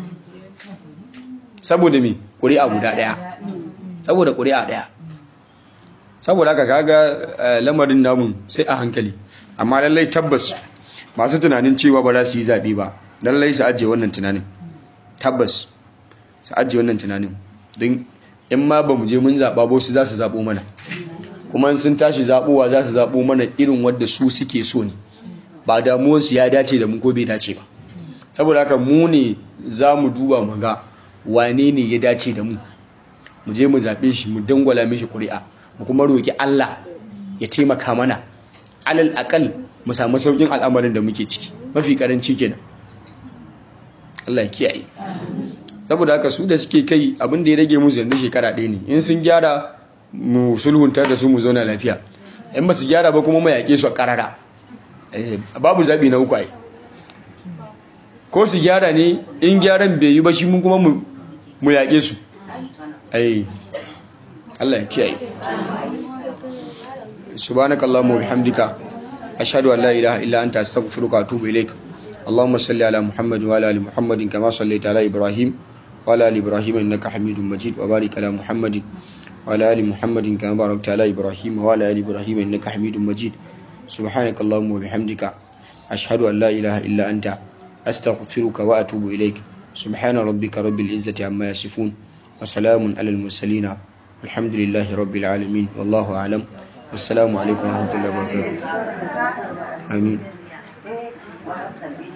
saboda me ƙuri'a guda ɗaya saboda ƙuri'a ɗaya saboda haka kaga lamarin namun sai a hankali amma lallai tabbas masu tunanin cewa ba za su yi zaɓe ba lallai su ajiye wannan tunanin tabbas su ajiye wannan tunanin don in ma ba mu je mun zaɓa ba su za su zaɓo mana kuma sun tashi zaɓowa za su zaɓo mana irin wadda su suke so ne ba damuwarsu ya dace da mu ko bai dace ba saboda haka mu ne za mu duba mu ga wane ne ya dace da mu mu je mu zaɓe shi mu dangwala mishi ƙuri'a mu kuma roƙi Allah ya taimaka mana alal akal mu samu saukin al'amarin da muke ciki mafi karanci kenan Allah ya kiyaye saboda haka su da suke kai abin da ya rage musu yanzu shekara ɗaya ne in sun gyara mu sulhunta da su mu zauna lafiya in ba su gyara ba kuma mu yaƙe su a ƙarara Eh, babu zaɓi na uku ai ko su gyara ne in gyaran bai yi ba shi mun kuma mu mu yaƙe su ai Allah ya kiyaye subhanakallahumma wa bihamdika ashhadu an la ilaha illa anta astaghfiruka wa atubu ilaik اللهم صل على محمد وعلى ال محمد كما صليت على ابراهيم وعلى ال ابراهيم انك حميد مجيد وبارك على محمد وعلى ال محمد كما باركت على ابراهيم وعلى ال ابراهيم انك حميد مجيد سبحانك اللهم وبحمدك اشهد ان لا اله الا انت استغفرك واتوب اليك سبحان ربك رب العزه عما يصفون وسلام على المرسلين الحمد لله رب العالمين والله اعلم والسلام عليكم ورحمه الله وبركاته امين sai wa